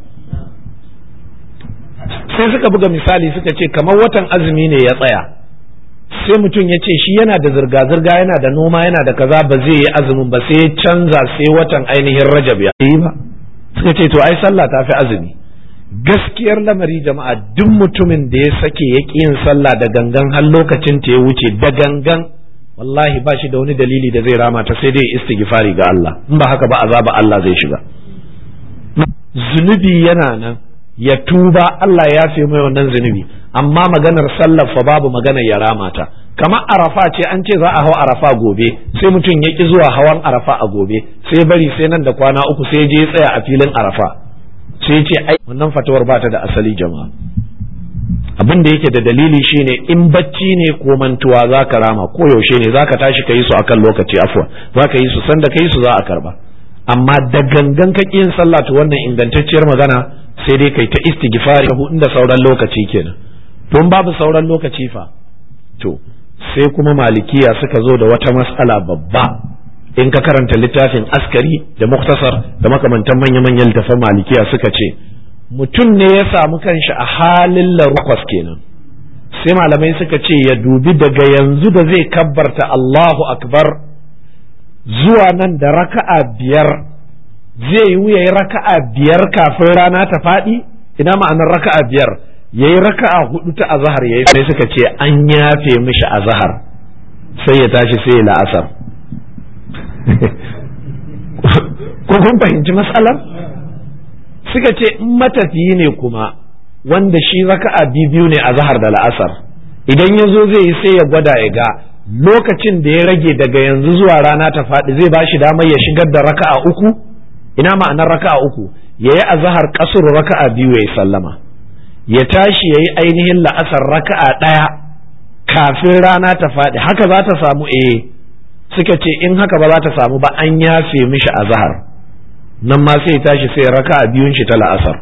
sai suka buga misali suka ce kamar watan azumi ne ya tsaya sai mutum ya ce shi yana da zirga-zirga yana da noma yana da kaza ba zai yi azumin ba sai ya canza sai watan ainihin rajab ya yi ba suka ce to ai sallah ta fi azumi gaskiyar lamari jama'a duk mutumin da ya sake ya ƙi yin sallah da gangan har lokacin ta ya wuce da gangan wallahi ba shi da wani dalili da zai rama ta sai dai istighfari ga Allah in ba haka ba azaba Allah zai shiga zunubi yana nan ya tuba Allah ya fi mai wannan zunubi amma maganar sallar fa babu maganar ya rama ta kamar arafa ce an ce za a hau arafa gobe sai mutum ya ki zuwa hawan arafa a gobe sai bari sai nan da kwana uku sai je ya tsaya a filin arafa sai ce ai wannan fatawar ba ta da asali jama'a abin da yake da dalili shine in bacci ne ko mantuwa za ka rama ko yaushe ne za ka tashi ka yi su akan lokaci afwa za ka yi su sanda ka yi su za a karba amma da gangan ka yin sallah to wannan ingantacciyar magana sai dai kai ta istighfari inda sauran lokaci kenan don babu sauran lokaci fa to sai kuma malikiya suka zo da wata mas'ala babba in ka karanta littafin askari da muktasar da makamantan manya-manyan littafan malikiya suka ce mutum ne ya samu kanshi a halin larukwas kenan sai malamai suka ce ya dubi daga yanzu da zai kabbarta Allahu akbar zuwa nan da raka'a biyar zai yi ya yi raka'a biyar kafin rana ta faɗi ina ma'anar raka'a biyar ya yi raka'a hudu ta azahar ya yi sai suka ce an yafe mishi azahar sai ya tashi sai ya la'asar ko kun fahimci matsalar suka ce in matafiyi ne kuma wanda shi raka'a biyu ne a zahar da la'asar idan ya zo zai yi sai ya gwada ya ga lokacin da ya rage daga yanzu zuwa rana ta faɗi zai ba shi damar ya shigar da raka'a uku ina ma'anar raka'a uku ya yi a zahar kasur raka'a biyu ya yi sallama ya tashi ya yi ainihin la'asar raka'a ɗaya kafin rana ta faɗi haka za ta samu eh suka ce in haka ba za ta samu ba an yafe mishi a zahar nan ma sai tashi sai raka a biyun shi ta la'asar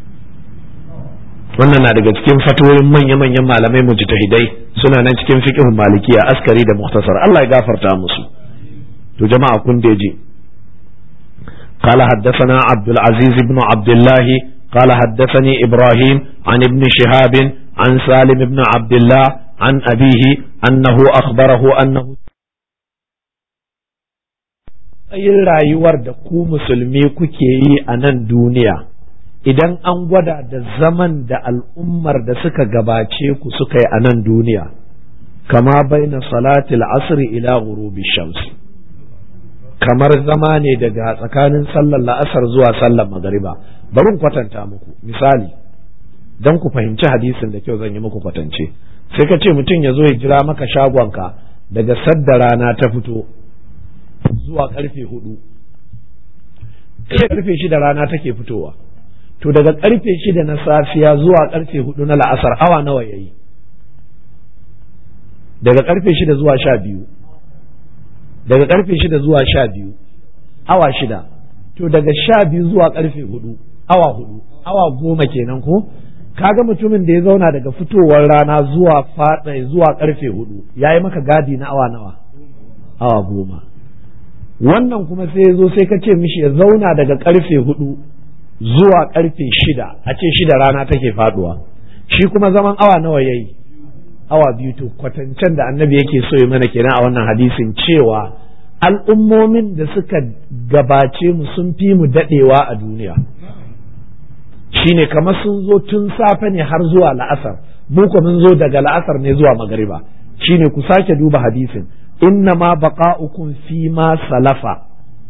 wannan na daga cikin fatoyin manya-manyan malamai mujtahidai suna nan cikin fiqhun malikiya askari da muhtasar Allah ya gafarta musu to jama'a kun da ji قال حدثنا عبد العزيز بن عبد الله قال حدثني إبراهيم عن ابن شهاب عن سالم بن عبد الله عن أبيه أنه أخبره أنه yin rayuwar da ku musulmi kuke yi a nan duniya idan an gwada da zaman da al'ummar da suka gabace ku suka yi a nan duniya kama baina salatil asri ila ghurubi shams kamar zama ne daga tsakanin sallar la'asar zuwa sallar magariba bari kwatanta muku misali don ku fahimci hadisin da kyau zan yi muku kwatance sai ka ce mutum ya zo ya jira maka shagonka daga sadda rana ta fito zuwa karfe hudu karfe shida rana take fitowa to daga karfe shida na safiya zuwa karfe hudu na la'asar awa nawa ya yi daga karfe shida zuwa sha biyu daga karfe shida zuwa sha biyu awa shida to daga sha biyu zuwa karfe hudu awa hudu awa goma kenan ko kaga mutumin da ya zauna daga fitowar rana zuwa fada zuwa karfe hudu ya yi maka gadi na awa nawa awa goma wannan kuma sai ya zo sai ka ce mishi ya zauna daga karfe hudu zuwa karfe shida a ce shida rana take faduwa shi kuma zaman awa nawa yayi awa biyu to kwatancen da annabi yake so ya mana kenan a wannan hadisin cewa al'ummomin da suka gabace mu sun fi mu dadewa a duniya shine kamar sun zo tun safe ne har zuwa la'asar mu ko mun zo daga la'asar ne zuwa magariba shine ku sake duba hadisin inna ma baqa'ukum fi ma salafa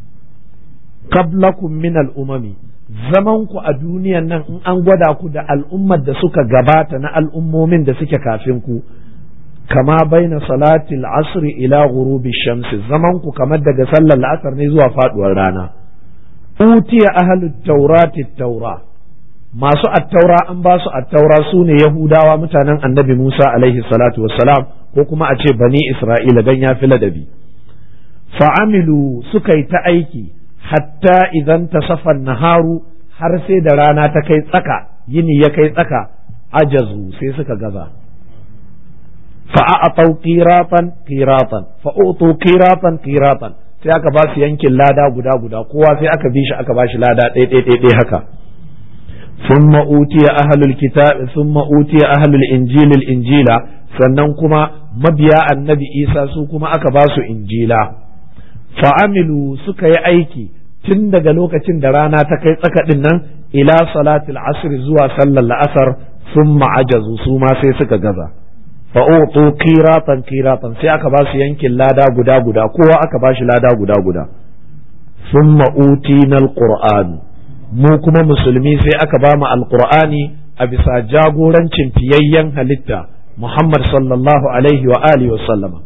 qablakum min al'umami zaman ku a duniyan nan in an gwada ku da al'ummar da suka gabata na al'ummomin da suke kafin ku kama baina salatil asri ila ghurubi shamsi zaman ku kamar daga sallar la'asar ne zuwa faduwar rana utiya ahlut taurati taura masu attaura an ba su attaura su ne yahudawa mutanen annabi musa alaihi salatu wassalam ko kuma a ce bani isra'ila dan ya fi ladabi fa'amilu suka yi ta aiki hatta idan ta safan naharu har sai da rana ta kai tsaka yini ya kai tsaka ajazu sai suka gaza fa'a'atau qiratan qiratan fa'utu qiratan qiratan sai aka ba su yankin lada guda guda kowa sai aka bi shi aka ba shi lada ɗaya ɗaya ɗaya haka ثم أوتي أهل الكتاب ثم أوتي أهل الإنجيل الإنجيل sannan kuma mabiya annabi isa su kuma aka ba su injila fa'amilu suka yi aiki tun daga lokacin da rana ta kai tsakaɗin nan ila salatul asr zuwa sallar la'asar sun ma'ajazu su ma sai suka gaza fa'utu kiratan kiratan sai aka ba su yankin lada guda guda kowa aka ba shi lada guda guda sun ma'uti na mu kuma musulmi sai aka ba mu alqur'ani a bisa jagorancin fiyayyen halitta Muhammad sallallahu alaihi wa alihi wa sallama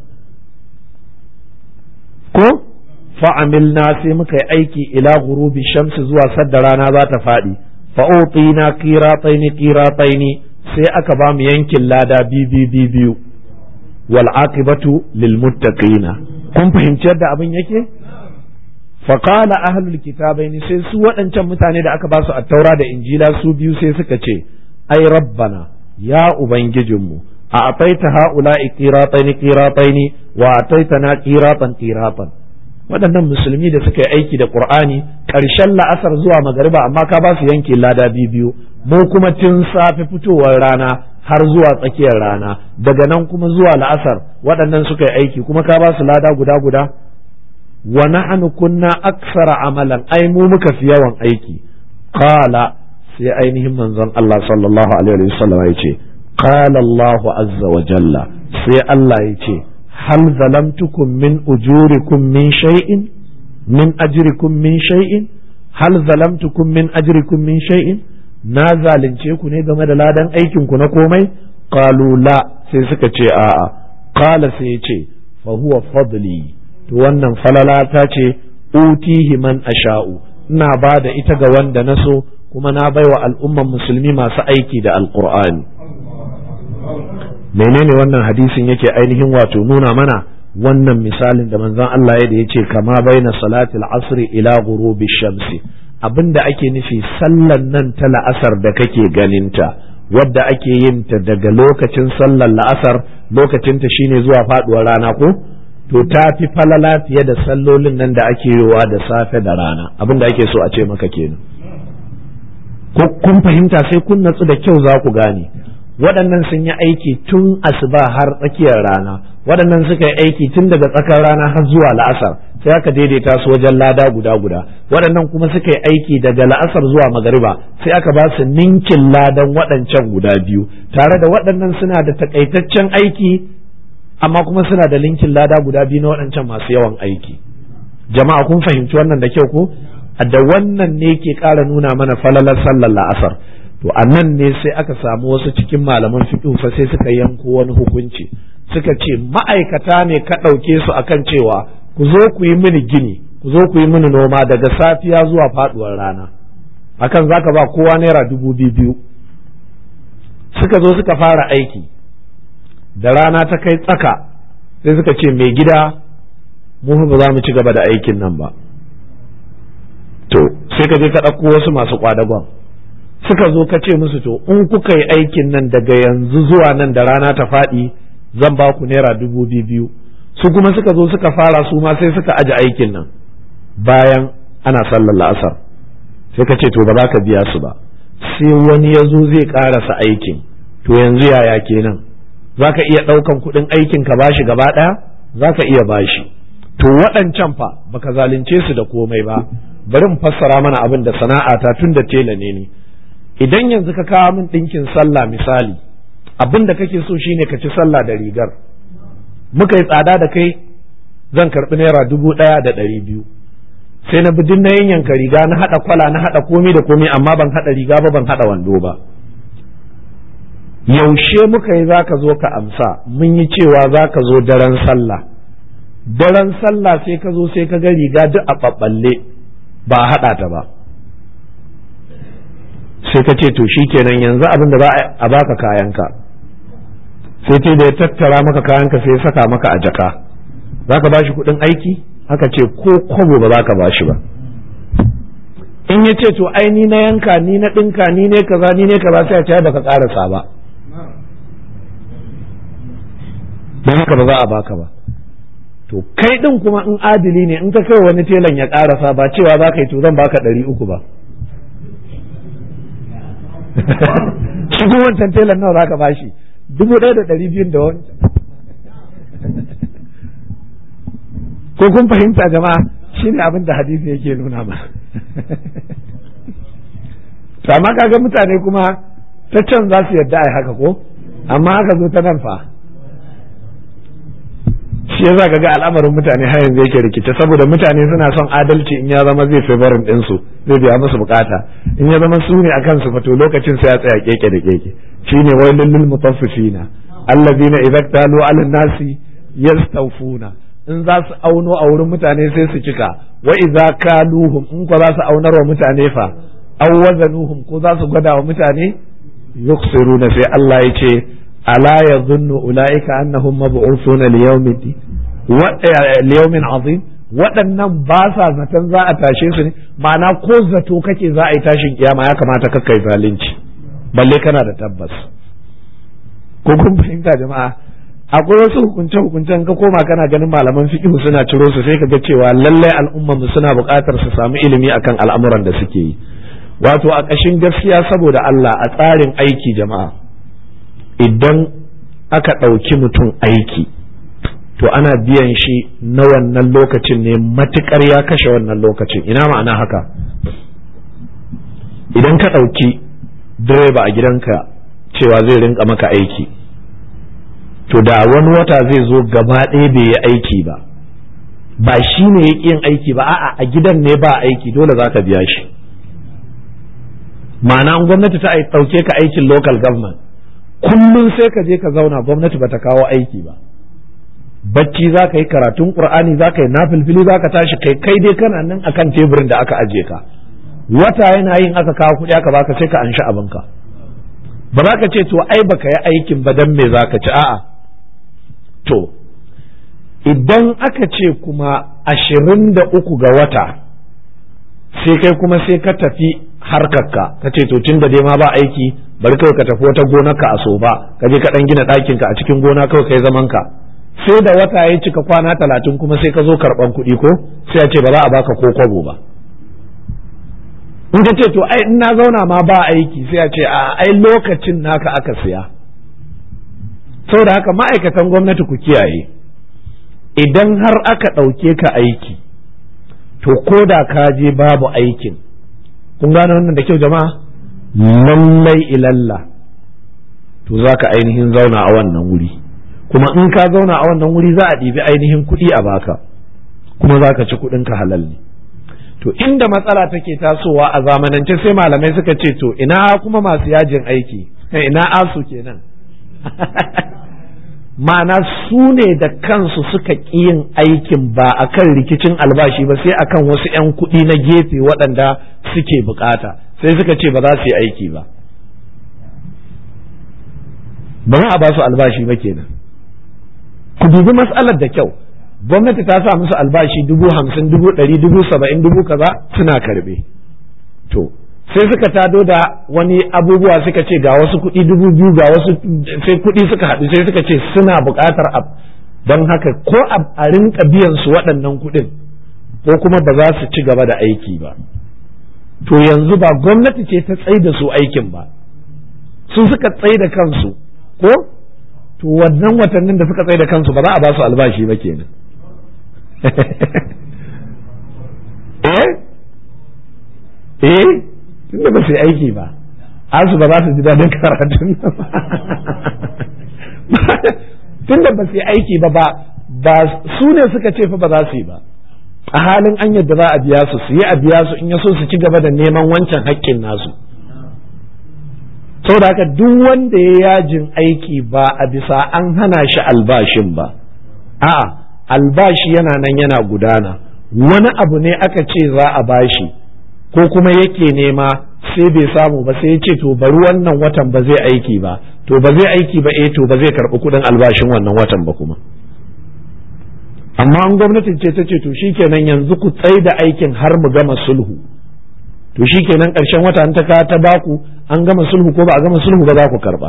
ko fa'amilna sai muka yi aiki ila gurubi shamsi zuwa sadda rana za ta faɗi fa'utina qirataini qirataini sai aka ba mu yankin lada biyu biyu wal aqibatu lil muttaqina kun fahimci yadda abin yake faƙala ahlul kitabaini sai su waɗancan mutane da aka ba su attaura da injila su biyu sai suka ce ai rabbana ya ubangijinmu a ataita ha'ula'i qirataini qirataini wa ataitana qiratan qiratan waɗannan musulmi da suka yi aiki da qur'ani ƙarshen la'asar zuwa magariba amma ka ba su yanke lada biyu mu kuma tun safe fitowar rana har zuwa tsakiyar rana daga nan kuma zuwa la'asar waɗannan suka yi aiki kuma ka ba su lada guda guda wa nahnu kunna aksara amalan ai mu muka fi yawan aiki qala sai ainihin manzon Allah sallallahu alaihi wa sallam ya ce qala Allahu azza wa jalla sai Allah ya ce hal zalamtukum min ujurikum min shay'in min ajrikum min shay'in hal zalamtukum min ajrikum min shay'in na zalunce ku ne game da ladan aikin ku na komai qalu la sai suka ce a'a qala sai ya ce fa huwa fadli to wannan falala ta ce utihi man asha'u ina ba da ita ga wanda na so kuma na baiwa al'umman musulmi masu aiki da alqur'ani menene wannan hadisin yake ainihin wato nuna mana wannan misalin da manzon Allah ya da yace kama baina salatil asri ila ghurubi shamsi abinda ake nufi sallan nan ta la'asar da kake ganinta wadda ake yin ta daga lokacin sallar la'asar lokacinta shine zuwa faduwar rana ko to ta fi falala fiye da sallolin nan da ake yiwa da safe da rana abinda ake so a ce maka kenan ko kun fahimta sai kun natsu da kyau za ku gane waɗannan sun yi aiki tun asuba har tsakiyar rana waɗannan suka yi aiki tun daga tsakar rana har zuwa la'asar sai aka daidaita su wajen lada guda guda waɗannan kuma suka yi aiki daga la'asar zuwa magariba sai aka ba su ninkin ladan waɗancan guda biyu tare da waɗannan suna da takaitaccen aiki amma kuma suna da linkin lada guda biyu na waɗancan masu yawan aiki jama'a kun fahimci wannan da kyau ko da wannan ne ke ƙara nuna mana falalar sallar la'asar to a nan ne sai aka samu wasu cikin malaman fiqh fa sai suka yanko wani hukunci suka ce ma'aikata ne ka ɗauke su akan cewa ku zo ku yi mini gini ku zo ku yi mini noma daga safiya zuwa faduwar rana akan zaka ba kowa naira dubu biyu suka zo suka fara aiki da rana ta kai tsaka sai suka ce mai gida mu ba za mu ci gaba da aikin nan ba to sai ka je ka ɗauko wasu masu kwadagon suka zo ka ce musu to in kuka yi aikin nan daga yanzu zuwa nan da rana ta faɗi zan ba ku naira dubu biyu su kuma suka zo suka fara su ma sai suka aje aikin nan bayan ana sallar la'asar sai ka ce to ba za ka biya su ba sai wani ya zo zai ƙarasa aikin to yanzu yaya kenan za ka iya ɗaukan kuɗin aikin ka bashi gaba ɗaya za ka iya bashi to waɗancan fa baka zalunce su da komai ba bari in fassara mana abin da sana'ata tun da tela ne ni idan yanzu ka kawo min ɗinkin sallah misali abin da kake so shine ka ci sallah da rigar muka yi tsada da kai zan karɓi naira dubu ɗaya da ɗari biyu sai na bi na yanka riga na haɗa kwala na haɗa komai da komai amma ban haɗa riga ba ban haɗa wando ba yaushe muka yi zaka zo ka amsa mun yi cewa zaka zo daren sallah daren sallah sai ka zo sai ka ga riga duk a ɓaɓɓalle ba a haɗa ta ba sai ka ce to kenan yanzu abin da za a baka kayanka sai ce da ya tattara maka kayanka sai ya saka maka a jaka za ka bashi kuɗin aiki aka ce ko kwabo ba za ka bashi ba in ya ce to ai ni na yanka ni na ɗinka ni ne kaza ni ne kaza sai a ce baka ƙarasa ba don haka ba za a baka ba to kai ɗin kuma in adili ne in ka kai wani telan ya ƙarasa ba cewa za ka yi to zan baka ɗari uku ba shi kuma wancan telan nawa za ka bashi dubu ɗaya da ɗari biyun da wancan ko kun fahimta jama'a shi ne abin da hadisi yake nuna ma to amma kaga mutane kuma ta can za su yarda a haka ko amma haka zo ta nan fa shi yasa kaga al'amarin mutane har yanzu yake rikice saboda mutane suna son adalci in ya zama zai favorin ɗinsu zai biya musu bukata in ya zama su ne a kansu fa to lokacin sai ya tsaya keke da keke shine wailul lil mutaffifina allazina idza talu ala nasi yastawfuna in za su auno a wurin mutane sai su cika wa idza kaluhum in ko za su aunar wa mutane fa aw wazanuhum ko za su gwada wa mutane yuksiruna sai Allah ya ce ala yadhunnu ulaika annahum mab'uthuna liyawmin azim waɗannan ba sa zaton za a tashe su ne ma'ana ko zato kake za a yi tashin kiyama ya kamata ka kai zalunci balle kana da tabbas ko kun fahimta jama'a akwai wasu hukunce hukuncen ka koma kana ganin malaman fiqh suna ciro su sai ka ga cewa lallai al'umma mu suna buƙatar su samu ilimi akan al'amuran da suke yi wato a ƙashin gaskiya saboda Allah a tsarin aiki jama'a idan aka ɗauki mutum aiki to ana biyan shi na wannan lokacin ne matukar ya kashe wannan lokacin ina ma'ana haka idan ka ɗauki direba a gidanka cewa zai rinka maka aiki to da wani wata zai zo gaba ɗaya bai yi aiki ba ba shi ne ya yin aiki ba a'a a gidan ne ba aiki dole za ka biya shi ma'ana gwamnati ta ɗauke ka aikin local government kullum sai ka je ka zauna gwamnati bata kawo aiki ba bacci za ka yi karatun qur'ani za ka yi nafilfili za ka tashi kai kai dai kana nan akan teburin da aka aje ka wata yana yin aka kawo kuɗi aka baka sai ka anshi abinka ba za ka ce to ai baka yi aikin ba dan me za ka ci a'a to idan aka ce kuma ashirin da uku ga wata sai kai kuma sai ka tafi harkarka ka ce to tun da dai ma ba aiki bari kawai ka tafi wata gonarka a so ba ka je ka dan gina ɗakinka a cikin gona kawai kai zaman ka sai da wata ya cika kwana talatin kuma sai ka zo karɓan kuɗi ko sai a ce ba za a baka ko kwabo ba in ka ce to ai in na zauna ma ba aiki sai a ce a ai lokacin naka aka siya saboda haka ma'aikatan gwamnati ku kiyaye idan har aka ɗauke ka aiki to ko da ka je babu aikin kun gane wannan da kyau jama'a lallai ilalla to za ka ainihin zauna a wannan wuri kuma in ka zauna a wannan wuri za a ɗibi ainihin kuɗi a baka kuma za ka ci kuɗin ka halal ne to inda matsala take tasowa a zamanance sai malamai suka ce to ina kuma masu yajin aiki ina asu kenan ma'ana su ne da kansu suka ƙi yin aikin ba a kan rikicin albashi ba sai akan wasu 'yan kuɗi na gefe waɗanda suke bukata sai suka ce ba za su yi aiki ba ba za a ba su albashi ba kenan ku dubi matsalar da kyau gwamnati ta sa musu albashi dubu hamsin dubu ɗari dubu saba'in dubu kaza suna karbe to sai suka tado da wani abubuwa suka ce ga wasu kuɗi dubu biyu ga wasu sai kuɗi suka haɗu sai suka ce suna buƙatar ab don haka ko a rinka biyan su waɗannan kuɗin ko kuma ba za su ci gaba da aiki ba to yanzu ba gwamnati ce ta tsai da su aikin ba su suka tsai da kansu ko to wannan watannin da suka tsai da kansu ba za a ba su albashi ba kenan eh eh tunda ba su yi aiki ba asu ba za su ji daɗin karatun tunda ba su yi aiki ba ba su ne suka ce fa ba za su yi ba a halin an yadda za a biya su su yi a biya su in ya so su ci gaba da neman wancan haƙƙin nasu saboda haka duk wanda ya yajin aiki ba a bisa an hana shi albashin ba a'a albashi yana nan yana gudana wani abu ne aka ce za a bashi ko kuma yake nema sai bai samu ba sai ya ce to bari wannan watan ba zai aiki ba to ba zai aiki ba eh to ba zai karɓi kuɗin albashin wannan watan ba kuma amma an gwamnatin ce ta ce to shikenan yanzu ku tsai da aikin har mu gama sulhu to shikenan ƙarshen wata an ta ka ta baku an gama sulhu ko ba a gama sulhu ba za ku karɓa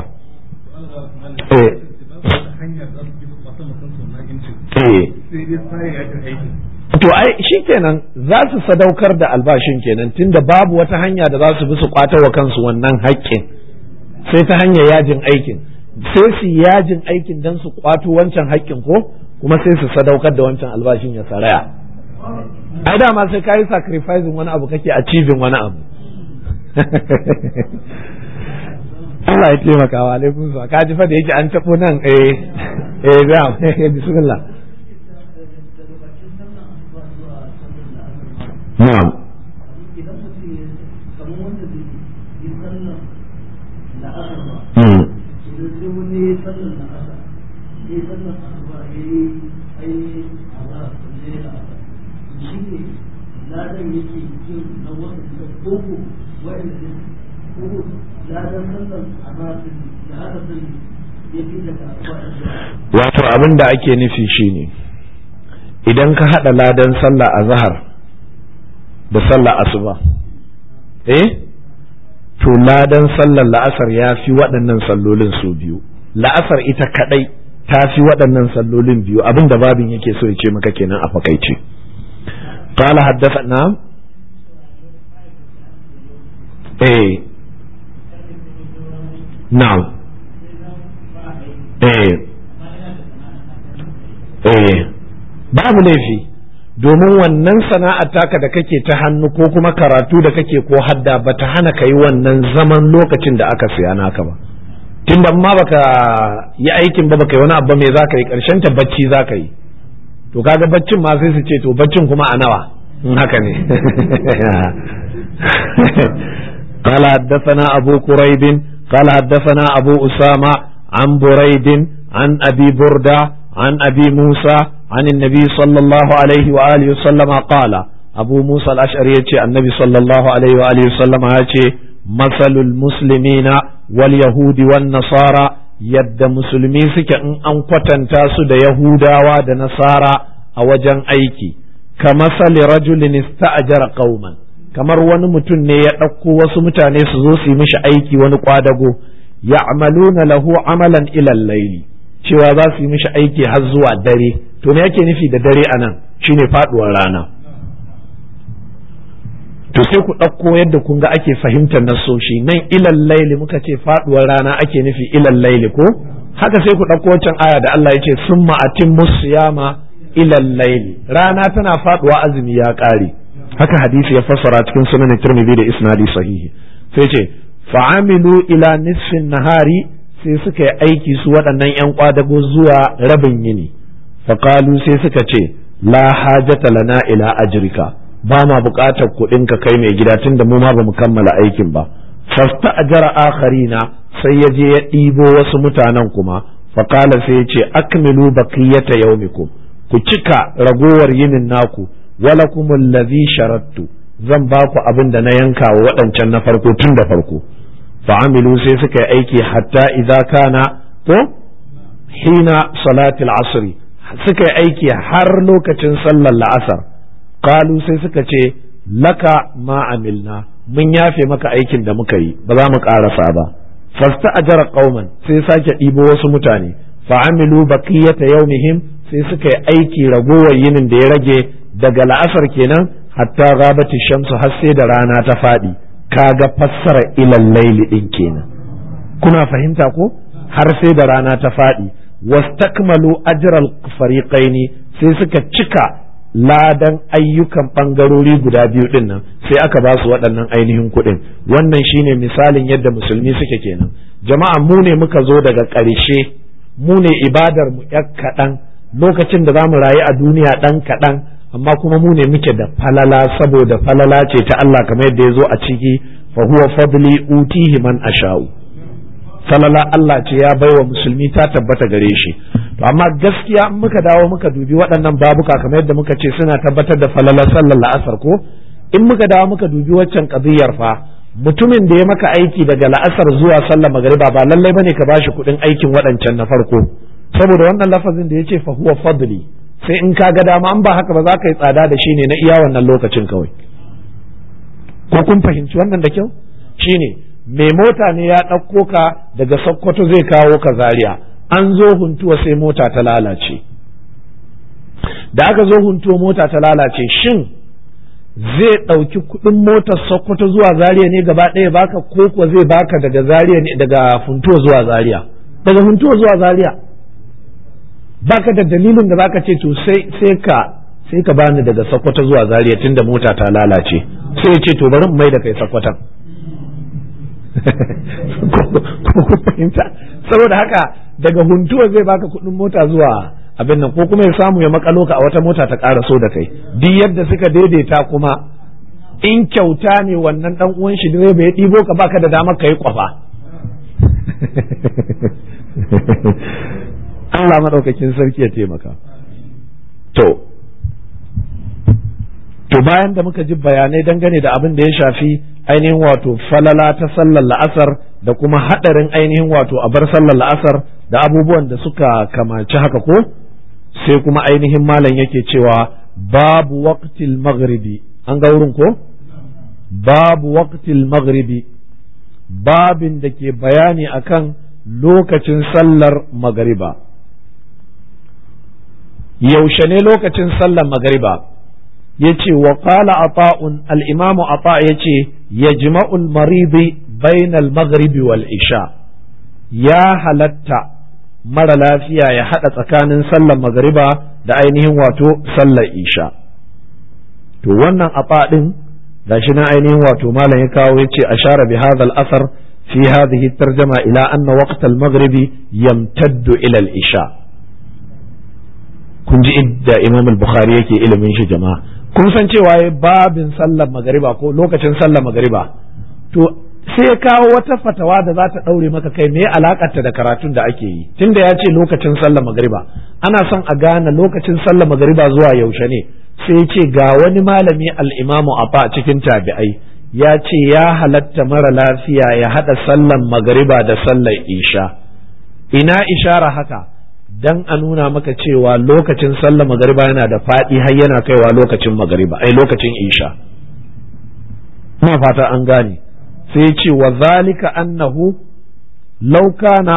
to ai shikenan za su sadaukar da albashin kenan tunda babu wata hanya da za su bi su kwata wa kansu wannan haƙƙin sai ta hanyar yajin aikin sai su yajin aikin don su kwato wancan haƙƙin ko kuma sai su sadaukar da wancan albashin ya saraya ai dama sai ka yi sacrificing wani abu kake achieving wani abu Allah ya taimaka wa alaikum sa ka ji fa da yake an tabo nan eh eh za bismillah na'am wato abin da ake nufi shine idan ka haɗa ladan sallah a zahar da sallah asuba eh to ladan sallar la'asar ya fi waɗannan sallolin su biyu la'asar ita kaɗai ta fi waɗannan sallolin biyu abin da babin yake so ya ce maka kenan a fakaice قال حدثنا ايه نعم ايه ايه babu laifi domin wannan sana'ar taka da kake ta hannu ko kuma karatu da kake ko hadda ba ta hana ka yi wannan zaman lokacin da aka siya naka ba tun da ma baka yi aikin ba baka yi wani abu mai za ka yi karshen ta bacci za ka yi to kaga baccin ma sai su ce to baccin kuma a nawa in haka ne قال حدثنا أبو كريب قال حدثنا أبو أسامة عن بريد عن أبي بردة عن أبي موسى عن النبي صلى الله عليه وآله وسلم قال أبو موسى الأشعري النبي صلى الله عليه وآله وسلم مثل المسلمين wal yahudi wan nasara yadda musulmi suke in an kwatanta su da yahudawa da nasara a wajen aiki kamar sali rajulin ista'jara qauman kamar wani mutum ne ya ɗauko wasu mutane su zo su yi mishi aiki wani kwadago ya'maluna lahu amalan ilal laili cewa za su yi mishi aiki har zuwa dare to me yake nufi da dare anan shine faduwar rana to sai ku ɗauko yadda kun ga ake fahimtar nasoshi nan ilal laili muka ce faduwar rana ake nufi ilal laili ko haka sai ku ɗauko wancan aya da Allah ya ce summa atimmus siyama ilal laili rana tana faduwa azumi ya ƙare haka hadisi ya fassara cikin sunan Tirmidhi da isnadi sahihi sai ce fa'amilu ila nisfin nahari sai suka yi aiki su waɗannan ‘yan kwadago zuwa rabin yini faƙalu sai suka ce la hajata lana ila ajrika ba ma buƙatar kuɗin ka kai mai gida tunda mu ma ba mu kammala aikin ba fasta ajara akharina sai ya je ya ɗibo wasu mutanen kuma faƙala sai ya ce akmilu baqiyata yaumikum ku cika ragowar yinin naku walakum allazi sharattu zan ba ku abin da na yanka wa waɗancan na farko tun da farko fa'amilu sai suka yi aiki hatta idza kana ko hina salatil asri suka yi aiki har lokacin sallar la'asar qalu sai suka ce laka ma amilna mun yafe maka aikin da muka yi ba za mu ƙarasa ba fasta ajara qauman sai sake ɗibo wasu mutane fa'amilu baqiyata yawmihim sai suka yi aiki ragowar yinin da ya rage daga la'asar kenan hatta gabati shamsu har sai da rana ta faɗi kaga fassara ilal laili din kenan kuna fahimta ko har sai da rana ta faɗi wastakmalu ajral fariqaini sai suka cika ladan ayyukan ɓangarori guda biyu ɗin nan sai aka ba su waɗannan ainihin kuɗin wannan shine misalin yadda musulmi suke kenan jama'a mu ne muka zo daga ƙarshe mu ne ibadar mu ƴar kaɗan lokacin da za mu rayu a duniya ɗan kaɗan amma kuma mu ne muke da falala saboda falala ce ta Allah kamar yadda ya zo a ciki fa huwa fadli utihi man asha'u falala Allah ce ya baiwa musulmi ta tabbata gare shi to amma gaskiya in muka dawo muka dubi waɗannan babuka kamar yadda muka ce suna tabbatar da falalar sallar la'asar ko in muka dawo muka dubi waccan qadiyar fa mutumin da ya maka aiki daga la'asar zuwa sallar magariba ba lallai bane ka bashi kuɗin aikin waɗancan na farko saboda wannan lafazin da ya ce fa huwa fadli sai in ka ga dama an ba haka ba za ka yi tsada da shi ne na iya wannan lokacin kawai ko kun fahimci wannan da kyau shine mai mota ne ya ɗauko ka daga sokoto zai kawo ka zaria an zo huntuwa sai mota ta lalace da aka zo huntuwa mota ta lalace shin zai ɗauki kuɗin motar sokoto zuwa zaria ne gaba ɗaya baka ko kuwa zai baka daga zaria ne daga funtuwa zuwa zaria daga funtuwa zuwa zaria baka da dalilin da zaka ce to sai sai ka sai ka bani daga Sokoto zuwa Zaria tunda mota ta lalace sai ya ce to bari mu mai da kai Sokoton ko fahimta saboda haka daga huntuwa zai baka kuɗin mota zuwa abin nan ko kuma ya samu ya makalo ka a wata mota ta ƙara so da kai duk yadda suka daidaita kuma in kyauta ne wannan dan uwan shi direba ya ɗibo ka baka da damar ka yi kwafa Allah maɗaukakin sarki ya taimaka. To, to bayan da muka ji bayanai dangane da abin da ya shafi ainihin wato falala ta sallar la'asar da kuma haɗarin ainihin wato a bar sallar la'asar da abubuwan da suka kamaci haka ko sai kuma ainihin malam yake cewa babu waqtil maghribi an ga wurin ko babu waqtil maghribi babin da ke bayani akan lokacin sallar magariba yaushe ne lokacin sallar magariba ya ce wa qala ata'un al-imamu ata ya ce yajma'u al-maridi bainal maghribi wal isha ya halatta mara lafiya ya hada tsakanin sallar magariba da ainihin wato sallar isha to wannan ata din gashi na ainihin wato malam ya kawo ya ce ashara bi hadha al-asar fi hadhihi tarjama ila anna waqt al-maghribi yamtaddu ila al-isha kun ji idda imam al-bukhari yake ilimin shi jama'a kun san cewa ya babin sallar magariba ko lokacin sallar magariba to sai ya kawo wata fatawa da za ta ɗaure maka kai me alakarta da karatun da ake yi tunda ya ce lokacin sallar magariba ana son a gane lokacin sallar magariba zuwa yaushe ne sai ya ce ga wani malami al-imamu afa cikin tabi'ai ya ce ya halatta mara lafiya ya haɗa sallan magariba da sallar isha ina ishara haka dan a nuna maka cewa lokacin sallar magariba yana da faɗi har yana kaiwa lokacin magariba ai lokacin isha ina fata an gane sai ce wa zalika annahu law kana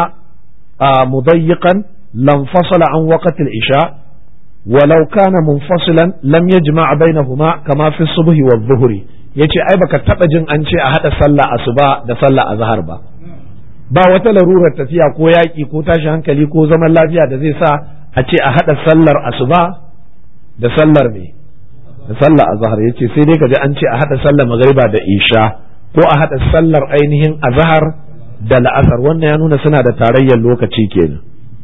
mudayyiqan lam fasala an waqti al-isha ولو كان منفصلا لم يجمع بينهما كما في الصبح والظهر yace ai baka taba jin an ce a hada sallah asuba da sallah azhar ba ba wata larurar tafiya ko yaƙi ko tashi hankali ko zaman lafiya da zai sa a ce a hada sallar asuba da sallar me da sallar azhar yace sai dai kaji an ce a hada sallar magriba da isha ko a hada sallar ainihin azhar da la'asar wannan ya nuna suna da tarayyar lokaci kenan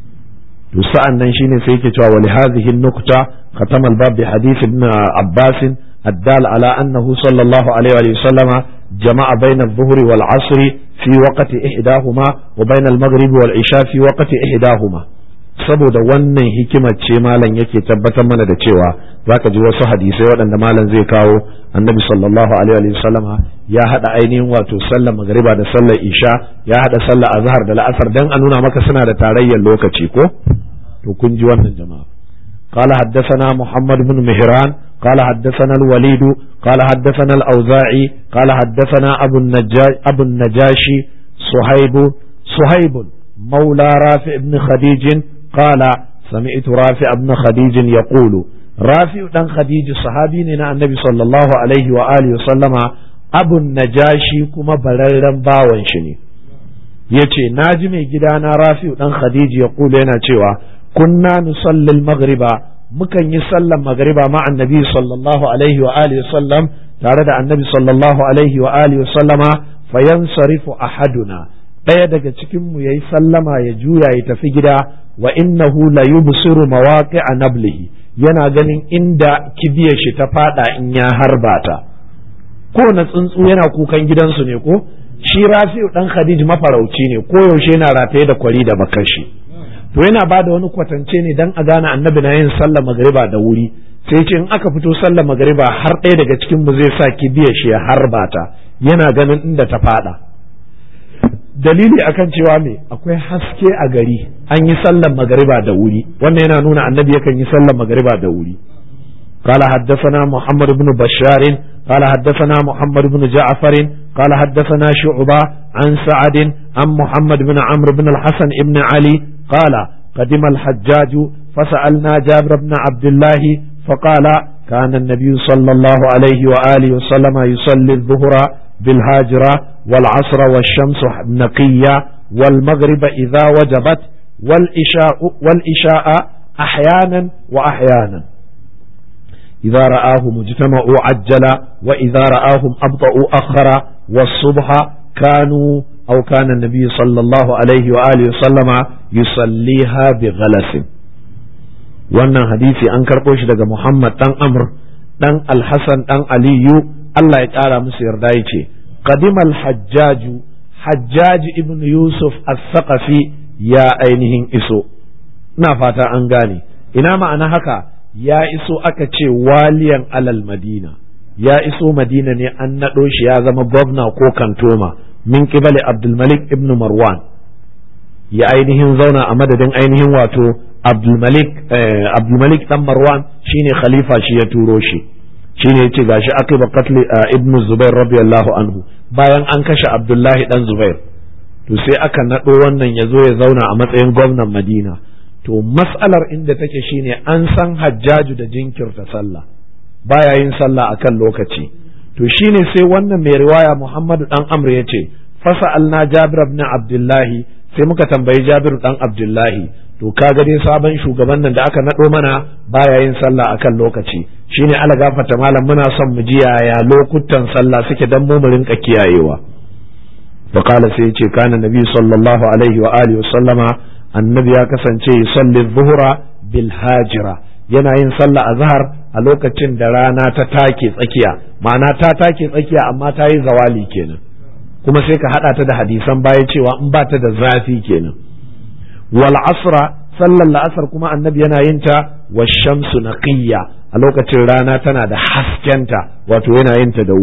to sa'an nan shine sai yake cewa wali hadhihi nukta khatama al-bab bi hadith ibn Abbas الدال على أنه صلى الله عليه وسلم جمع بين الظهر والعصر في وقت إحداهما وبين المغرب والعشاء في وقت إحداهما saboda wannan hikimar ce malam yake tabbatar mana da cewa zaka ji wasu hadisai waɗanda malam zai kawo annabi sallallahu alaihi wa sallama ya hada ainihin wato sallar magariba da sallar isha ya hada sallar azhar da la'asar dan a nuna maka suna da tarayyar lokaci ko to kun ji wannan jama'a قال حدثنا محمد بن مهران قال حدثنا الوليد قال حدثنا الأوزاعي قال حدثنا أبو النجاش أبو النجاشي صهيب صهيب مولى رافع بن خديج قال سمعت رافع بن خديج يقول رافع بن خديج صحابي النبي صلى الله عليه وآله وسلم أبو النجاشي كما بررن باون شني yace na ji mai gidana rafi'u dan khadiji ya kula yana cewa kunna nusallil maghriba mukan yi sallan magriba ma annabi sallallahu alaihi wa alihi sallam tare da annabi sallallahu alaihi wa alihi sallama fayansarifu ahaduna ɗaya daga cikin mu yayi sallama ya juya ya tafi gida wa innahu la yubsiru mawaqi'a nablihi yana ganin inda kibiyar shi ta fada in ya harba ta ko na tsuntsu yana kukan gidansu ne ko shi rafi'u dan khadij mafarauci ne ko yaushe yana rataye da kwari da bakashi to yana ba da wani kwatance ne dan a gane annabi na yin sallar magariba da wuri sai ce in aka fito sallar magariba har ɗaya daga cikin mu zai sa kibiyar shi ya harba ta yana ganin inda ta fada dalili akan cewa me akwai haske a gari an yi sallar magariba da wuri wannan yana nuna annabi yakan yi sallar magariba da wuri قال حدثنا محمد بن بشار قال حدثنا محمد بن جعفر قال حدثنا شعبة عن سعد عن محمد بن عمرو بن الحسن بن علي قال قدم الحجاج فسألنا جابر بن عبد الله فقال كان النبي صلى الله عليه وآله وسلم يصلي الظهر بالهاجرة والعصر والشمس نقية والمغرب إذا وجبت والإشاء, والإشاء أحيانا وأحيانا إذا رآه مجتمع عجل وإذا رآهم أبطأوا أخر والصبح كانوا أو كان النبي صلى الله عليه وآله وسلم يصليها بغلس wannan hadisi an karɓo shi daga Muhammad ɗan Amr ɗan Alhassan ɗan Aliyu Allah ya ƙara musu yarda ya ce qadimal hajjaju hajjaji ibn Yusuf as-Saqafi ya ainihin iso ina fata an gane ina ma'ana haka ya iso aka ce waliyan alal madina ya iso madina ne an naɗo shi ya zama gwamna ko kantoma min kibali abdulmalik ibn marwan ya ainihin zauna a madadin ainihin wato abdulmalik abdulmalik dan marwan shine khalifa shi ya turo shi shine yace gashi aqiba qatl ibn zubair radiyallahu anhu bayan an kashe abdullahi dan zubair to sai aka naɗo wannan ya zo ya zauna a matsayin gwamnan madina to mas'alar inda take shine an san hajjaju da jinkirta sallah baya yin sallah akan lokaci to shine sai wannan mai riwaya Muhammadu dan Amr yace fasa'alna Jabir ibn Abdullahi sai muka tambayi Jabir dan Abdullahi to kaga dai sabon shugaban nan da aka nado mana baya yin sallah akan lokaci shine ala gafarta malam muna son mu ji yaya lokutan sallah suke dan mu rinka kiyayewa فقال سيتي كان النبي صلى الله عليه وآله وسلم annabi ya kasance yusalli zuhura bil hajira yana yin sallah azhar a lokacin da rana ta take tsakiya ma'ana ta take tsakiya amma ta yi zawali kenan kuma sai ka hada ta da hadisan baya cewa in ba ta da zafi kenan wal asra sallar la'asar kuma annabi yana yin ta wa shamsu naqiyya a lokacin rana tana da haskenta wato yana yin ta da wuri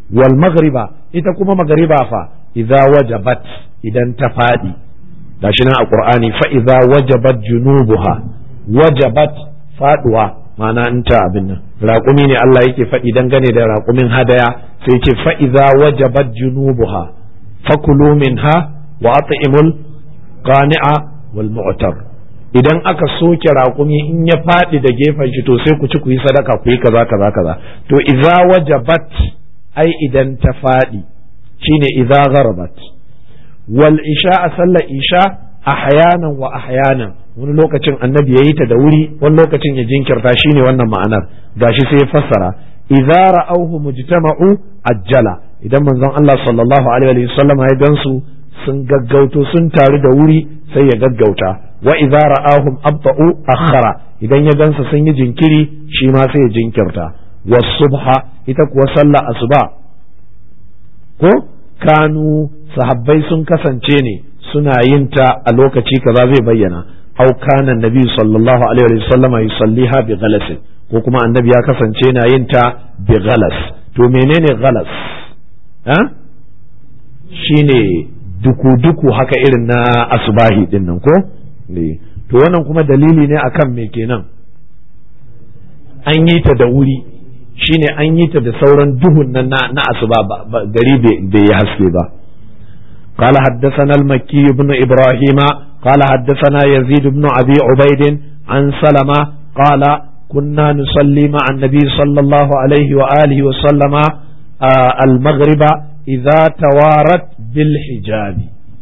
wal maghriba ita kuma magariba fa idza wajabat idan ta fadi gashi nan a qur'ani fa idza wajabat junubuha wajabat faduwa ma'ana in ta abin nan raƙumi ne Allah yake faɗi dangane da raƙumin hadaya sai ce fa idza wajabat junubuha fakulu minha wa at'imul qani'a wal mu'tar idan aka soke raƙumi in ya faɗi da gefen shi to sai ku ci ku yi sadaka ku yi kaza kaza kaza to idza wajabat ai idan ta faɗi shine idza gharabat wal isha a sallar isha ahyanan wa ahyanan wani lokacin annabi ya yi ta da wuri wani lokacin ya jinkirta shine wannan ma'anar gashi sai ya fassara idza ra'awhu mujtama'u ajjala idan manzon Allah sallallahu alaihi wa sallam ya gansu sun gaggauto sun taru da wuri sai ya gaggauta wa idza ra'ahum abta'u akhara idan ya gansu sun yi jinkiri shi ma sai ya jinkirta wasubha ita kuwa sallah asuba ko kanu sahabbai sun kasance ne suna yin ta a lokaci kaza zai bayyana au kana nabi sallallahu alaihi wa sallam yusalliha bi ghalas ko kuma annabi ya kasance na yin ta bi ghalas to menene ghalas ha shine duku-duku haka irin na asubahi din nan ko to wannan kuma dalili ne akan me kenan an yi ta da wuri shine an yi ta da sauran duhun nan na asuba gari bai yi haske ba قال حدثنا المكي بن إبراهيم قال حدثنا يزيد بن أبي عبيد عن سلمة قال كنا نصلي مع النبي صلى الله عليه وآله وسلم آه المغرب إذا توارت بالحجاب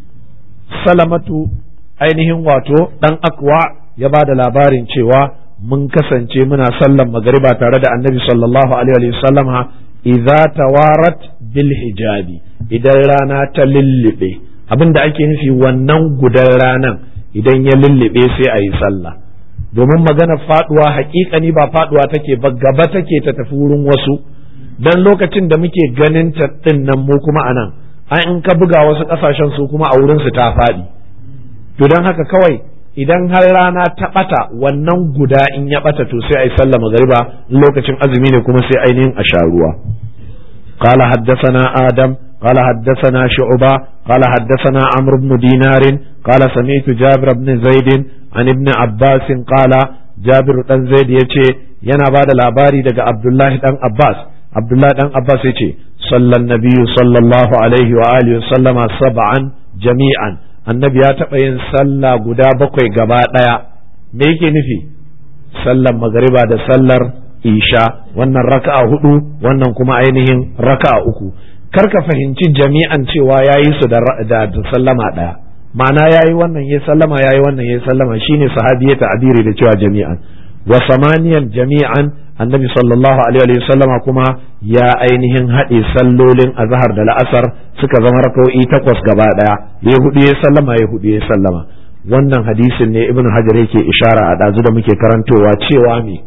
سلمة ainihin wato ɗan akwa ya ba da labarin cewa mun kasance muna sallan magariba tare da annabi sallallahu alaihi wasallama idza tawarat bil hijabi idan rana ta lullube abin da ake nufi wannan gudan ranan idan ya lullube sai a yi sallah domin magana faduwa hakikani ba faduwa take ba gaba take ta tafi wurin wasu dan lokacin da muke ganin ta din nan mu kuma anan an in ka buga wasu kasashen su kuma a wurin su ta faɗi to don haka kawai idan har rana ta bata wannan guda in ya bata to sai a yi sallah magariba lokacin azumi ne kuma sai ainihin a sha ruwa قال حدثنا آدم قال حدثنا شعبة قال حدثنا عمرو بن دينار قال سمعت جابر بن زيد عن ابن عباس قال جابر بن زيد يتي ينا بعد الأباري دقى عبد الله بن عباس عبد الله بن عباس يتي صلى النبي صلى الله عليه وآله وسلم سبعا جميعا النبي يتبين صلى قدا بقوي قباء me yake nufi sallar magariba da sallar isha wannan raka'a hudu wannan kuma ainihin raka'a uku kar ka fahimci jami'an cewa ya yi su da sallama ɗaya ma'ana ya yi wannan ya sallama ya yi wannan ya sallama shine sahabi ya ta'abiri da cewa jami'an wa samaniyan jami'an annabi sallallahu alaihi wa sallama kuma ya ainihin haɗe sallolin azhar da la'asar suka zama raka'o'i takwas gaba ɗaya ya hudu ya sallama ya hudu ya sallama wannan hadisin ne ibnu hajar yake ishara a ɗazu da muke karantowa cewa me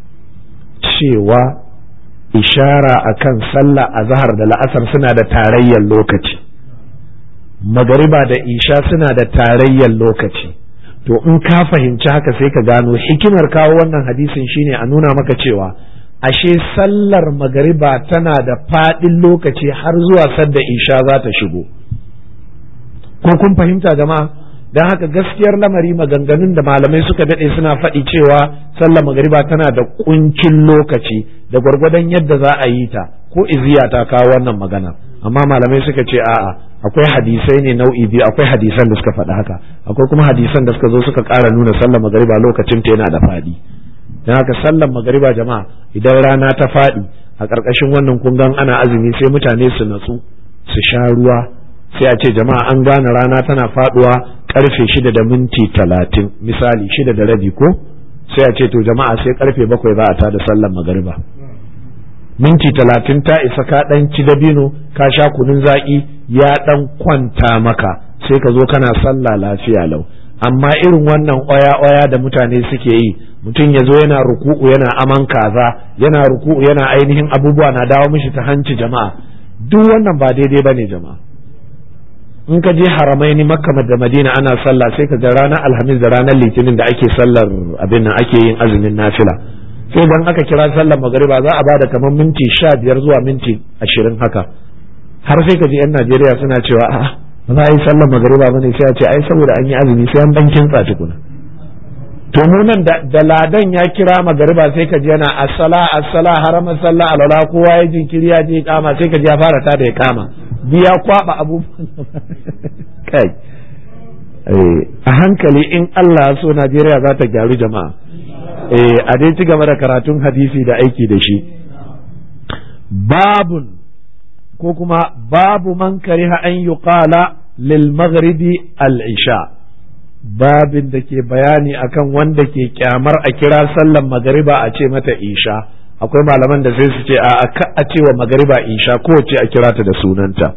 cewa ishara akan sallah a zahar da la'asar suna da tarayyar lokaci magariba da isha suna da tarayyar lokaci to in ka fahimci haka sai ka gano hikimar kawo wannan hadisin shine a nuna maka cewa ashe sallar magariba tana da faɗin lokaci har zuwa sadda isha za ta shigo ko kun fahimta jama'a don haka gaskiyar lamari maganganun da malamai suka daɗe suna faɗi cewa sallar magariba tana da kuncin lokaci da gwargwadon yadda za a yi ta ko iziya ta kawo wannan magana amma malamai suka ce a'a akwai hadisai ne nau'i biyu akwai hadisan da suka faɗi haka akwai kuma hadisan da suka zo suka ƙara nuna sallar magariba lokacin ta yana da faɗi don haka sallar magariba jama'a idan rana ta faɗi a ƙarƙashin wannan kungan ana azumi sai mutane su natsu su sha ruwa sai a ce jama'a an gane rana tana faɗuwa karfe shida da minti talatin misali shida da rabi ko sai a ce to jama'a sai karfe bakwai za a tada sallar magariba minti talatin ta isa ka dan ci dabino ka sha kunun zaƙi ya dan kwanta maka sai ka zo kana sallah lafiya lau amma irin wannan oya-oya da mutane suke yi mutum ya zo yana ruku'u yana aman kaza yana ruku'u yana ainihin abubuwa na dawo mishi ta hanci jama'a duk wannan ba daidai bane jama'a in ka je haramai ni makka da madina ana sallah sai ka ga ranar alhamis da ranar litinin da ake sallar abin nan ake yin azumin nafila sai dan aka kira sallar magariba za a bada kamar minti sha biyar zuwa minti ashirin haka har sai ka ji yan Najeriya suna cewa a'a ba za a yi sallar magariba ba ne sai a ce ai saboda an yi azumi sai an dan kintsa tukuna to mu nan da ladan ya kira magariba sai ka ji yana assala assala harama sallah alwala kowa ya jinkiri ya je kama sai ka ji ya fara ta da ya kama biya kwaba abubuwan kai a hankali in Allah so Najeriya za ta gyaru jama'a a dai ci gaba da karatun hadisi da aiki da shi babun ko kuma babu man kariha an yuqala lil maghribi al isha babin da ke bayani akan wanda ke kyamar a kira sallan magariba a ce mata isha akwai malaman da sai su ce a a ce wa magariba isha ko ce a kira ta da sunanta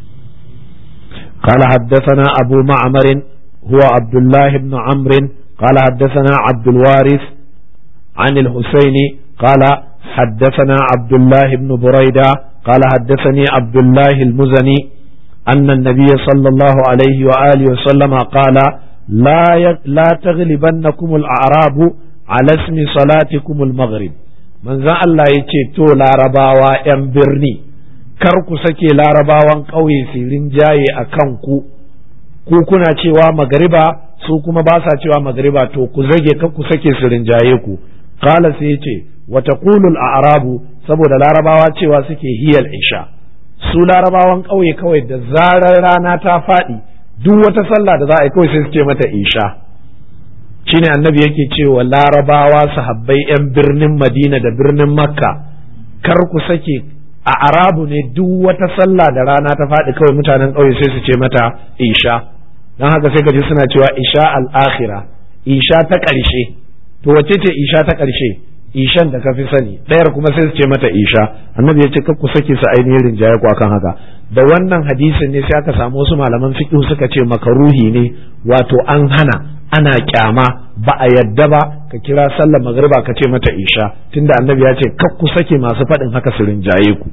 قال حدثنا أبو معمر هو عبد الله بن عمرو قال حدثنا عبد الوارث عن الحسين قال حدثنا عبد الله بن بريدة قال حدثني عبد الله المزني أن النبي صلى الله عليه وآله وسلم قال لا لا تغلبنكم الأعراب على اسم صلاتكم المغرب من ذا الله يتي تو لارباوا ين برني kar ku sake larabawan ƙauye su rinjaye a kanku ku kuna cewa magariba su kuma ba sa cewa magariba to ku zage kar ku sake su rinjaye ku qala sai yace wa taqulul a'rabu saboda larabawa cewa suke hiyal isha su larabawan ƙauye kawai da zarar rana ta faɗi duk wata sallah da za a yi kawai sai su ce mata isha shine annabi yake cewa larabawa sahabbai yan birnin madina da birnin makka kar ku sake a arabu ne duk wata sallah da rana ta faɗi kawai mutanen ƙauye sai su ce mata isha don haka sai ka ji suna cewa isha al'akhira isha ta ƙarshe to wace ce isha ta ƙarshe ishan da ka fi sani ɗayar kuma sai su ce mata isha annabi ya ce ku sake su ainihin rinjaye ku akan haka da wannan hadisin ne sai aka samu wasu malaman fiqh suka ce makaruhi ne wato an hana ana kyama ba a yadda ba ka kira sallar magriba ka ce mata isha tunda annabi ya ce kar ku sake masu faɗin haka su rinjaye ku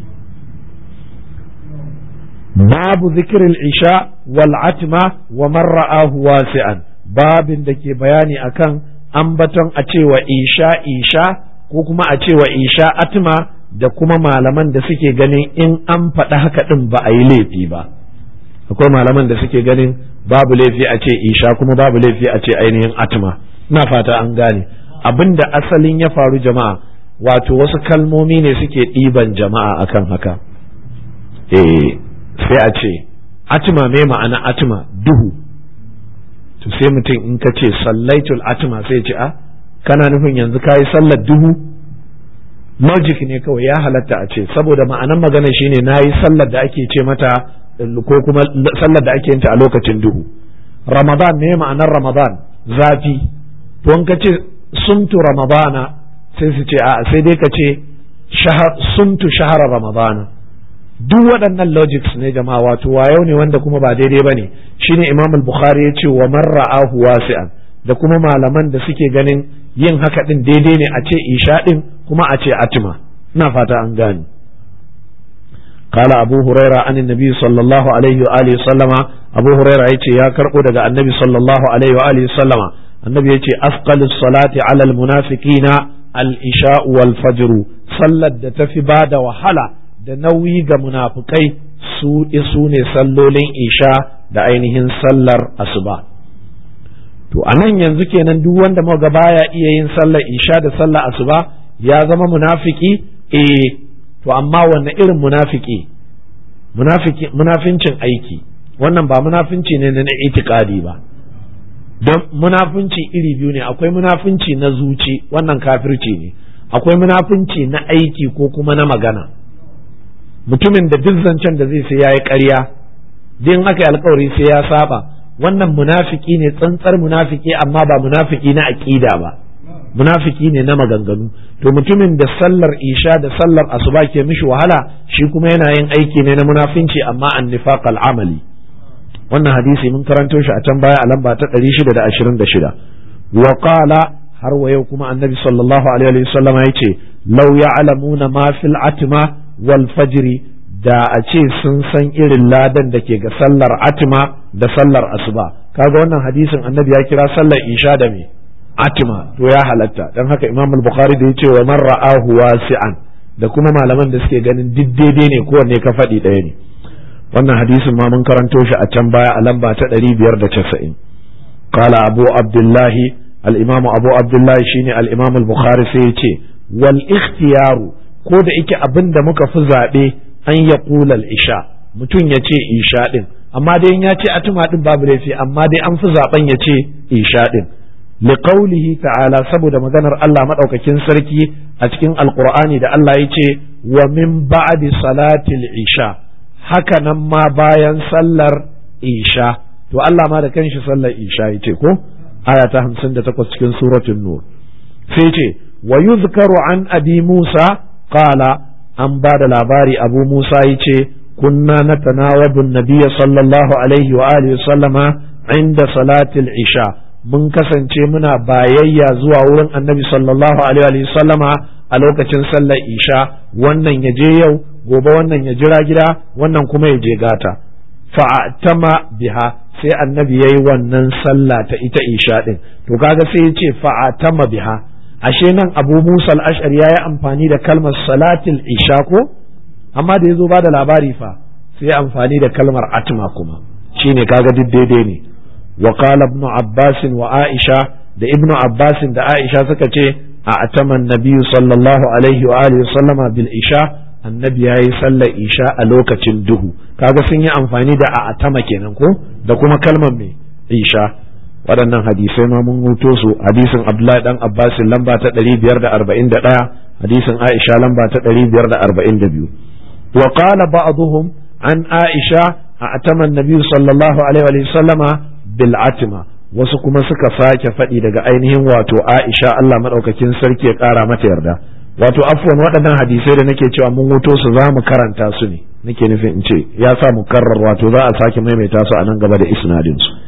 babu zikirin isha wal atma wa man ra'ahu wasi'an babin da ke bayani akan ambaton a cewa isha isha ko kuma a cewa isha atma da kuma malaman da suke ganin in an faɗi haka ɗin ba a yi laifi ba akwai malaman da suke ganin babu laifi a ce isha kuma babu laifi a ce ainihin atma na fata an gane abin da asalin ya faru jama'a wato wasu kalmomi ne suke ɗiban jama'a akan haka eh sai a ce atma me ma'ana atma duhu to sai mutum in ka ce sallaitul atma sai ce a kana nufin yanzu ka yi sallar duhu logic ne kawai ya halatta a ce saboda ma'anan magana shine na yi sallar da ake ce mata ko kuma sallar da ake yinta a lokacin duhu ramadan ne ma'anar ramadan zafi to in ka ce sumtu ramadana sai su ce a sai dai ka ce sumtu shahara ramadana duk waɗannan logics ne jama'a wato wayo ne wanda kuma ba daidai ba ne shine imam al-bukhari ya ce wa man ra'ahu wasi'an da kuma malaman da suke ganin yin haka din daidai ne a ce isha din kuma a ce atima ina fata an gane قال أبو هريرة عن النبي صلى الله عليه وآله وسلم أبو هريرة يتي يا كرقو دقى النبي صلى الله عليه وآله وسلم النبي يتي أثقل الصلاة على المنافقين الإشاء والفجر صلت تفي بعد وحلا da nauyi ga munafukai su isu ne sallolin isha da ainihin sallar asuba to a nan yanzu kenan duk wanda muga baya iya yin sallar isha da sallar asuba ya zama munafiki eh to amma wanne irin munafiki munafiki munafincin aiki wannan ba munafinci ne na itikadi ba don munafunci iri biyu ne akwai munafunci na zuci wannan kafirci ne akwai munafunci na aiki ko kuma na magana mutumin da duk zancen da zai sai ya yi ƙarya din aka yi alkawari sai ya saba wannan munafiki ne tsantsar munafiki amma ba munafiki na aƙida ba munafiki ne na maganganu to mutumin da sallar isha da sallar asuba ke mishi wahala shi kuma yana yin aiki ne na munafinci amma an nifaq amali wannan hadisi mun karanto shi a can baya a lamba ta 626 wa qala har wa yau kuma annabi sallallahu alaihi wa sallam ya ce law ya'lamuna ma fil atma wal fajri da a ce sun san irin ladan da ke ga sallar atma da sallar asuba kaga wannan hadisin annabi ya kira sallar isha da me atima to ya halatta dan haka imam al-bukhari da yace wa man ra'ahu wasi'an da kuma malaman da suke ganin duk daidai ne kowanne ka faɗi ɗaya ne wannan hadisin ma mun karanto shi a can baya a lamba ta 590 qala abu abdullahi al-imam abu abdullahi shine al-imam al-bukhari sai yace wal ikhtiyaru ko da yake abin da muka fi zaɓe an ya ƙulal isha mutum ya ce isha ɗin amma dai ya ce atuma ɗin babu laifi amma dai an fi zaɓen ya ce isha ɗin liqaulihi ta'ala saboda maganar Allah maɗaukakin sarki a cikin alƙur'ani da Allah ya ce wa min ba'di salatil isha haka nan ma bayan sallar isha to Allah ma da kanshi sallar isha ya ce ko aya ta 58 cikin suratul nur sai ce wa yuzkaru an abi Musa qala an ba da labari abu Musa ya ce kunna na tanawabin nabiya sallallahu alaihi wa alihi sallama inda salatil isha mun kasance muna bayayya zuwa wurin annabi sallallahu alaihi wa sallama a lokacin sallar isha wannan ya je yau gobe wannan ya jira gida wannan kuma ya je gata fa'atama biha sai annabi yayi wannan sallah ta ita isha din to kaga sai ya ce fa'atama biha ashe nan abu musa al'ashar ya yi amfani da kalmar salatil isha ko amma da ya zo ba da labari fa sai amfani da kalmar atma kuma shine kaga duk daidai ne wa qala ibn abbas wa aisha da ibn abbas da aisha suka ce a ataman nabiyyu sallallahu alaihi wa alihi sallama bil isha annabi yayi sallar isha a lokacin duhu kaga sun yi amfani da a atama kenan ko da kuma kalmar me isha waɗannan hadisai ma mun huto su hadisin Abdullahi dan Abbas lamba ta 541 hadisin Aisha lamba ta 542 wa qala ba'dhum an Aisha a'tama an-nabi sallallahu alaihi wa sallama bil atma wasu kuma suka sake faɗi daga ainihin wato Aisha Allah madaukakin sarki ya ƙara mata yarda wato afwan waɗannan hadisai da nake cewa mun huto su za mu karanta su ne nake nufin in ce ya sa mu karrar wato za a sake maimaita su a nan gaba da isnadin su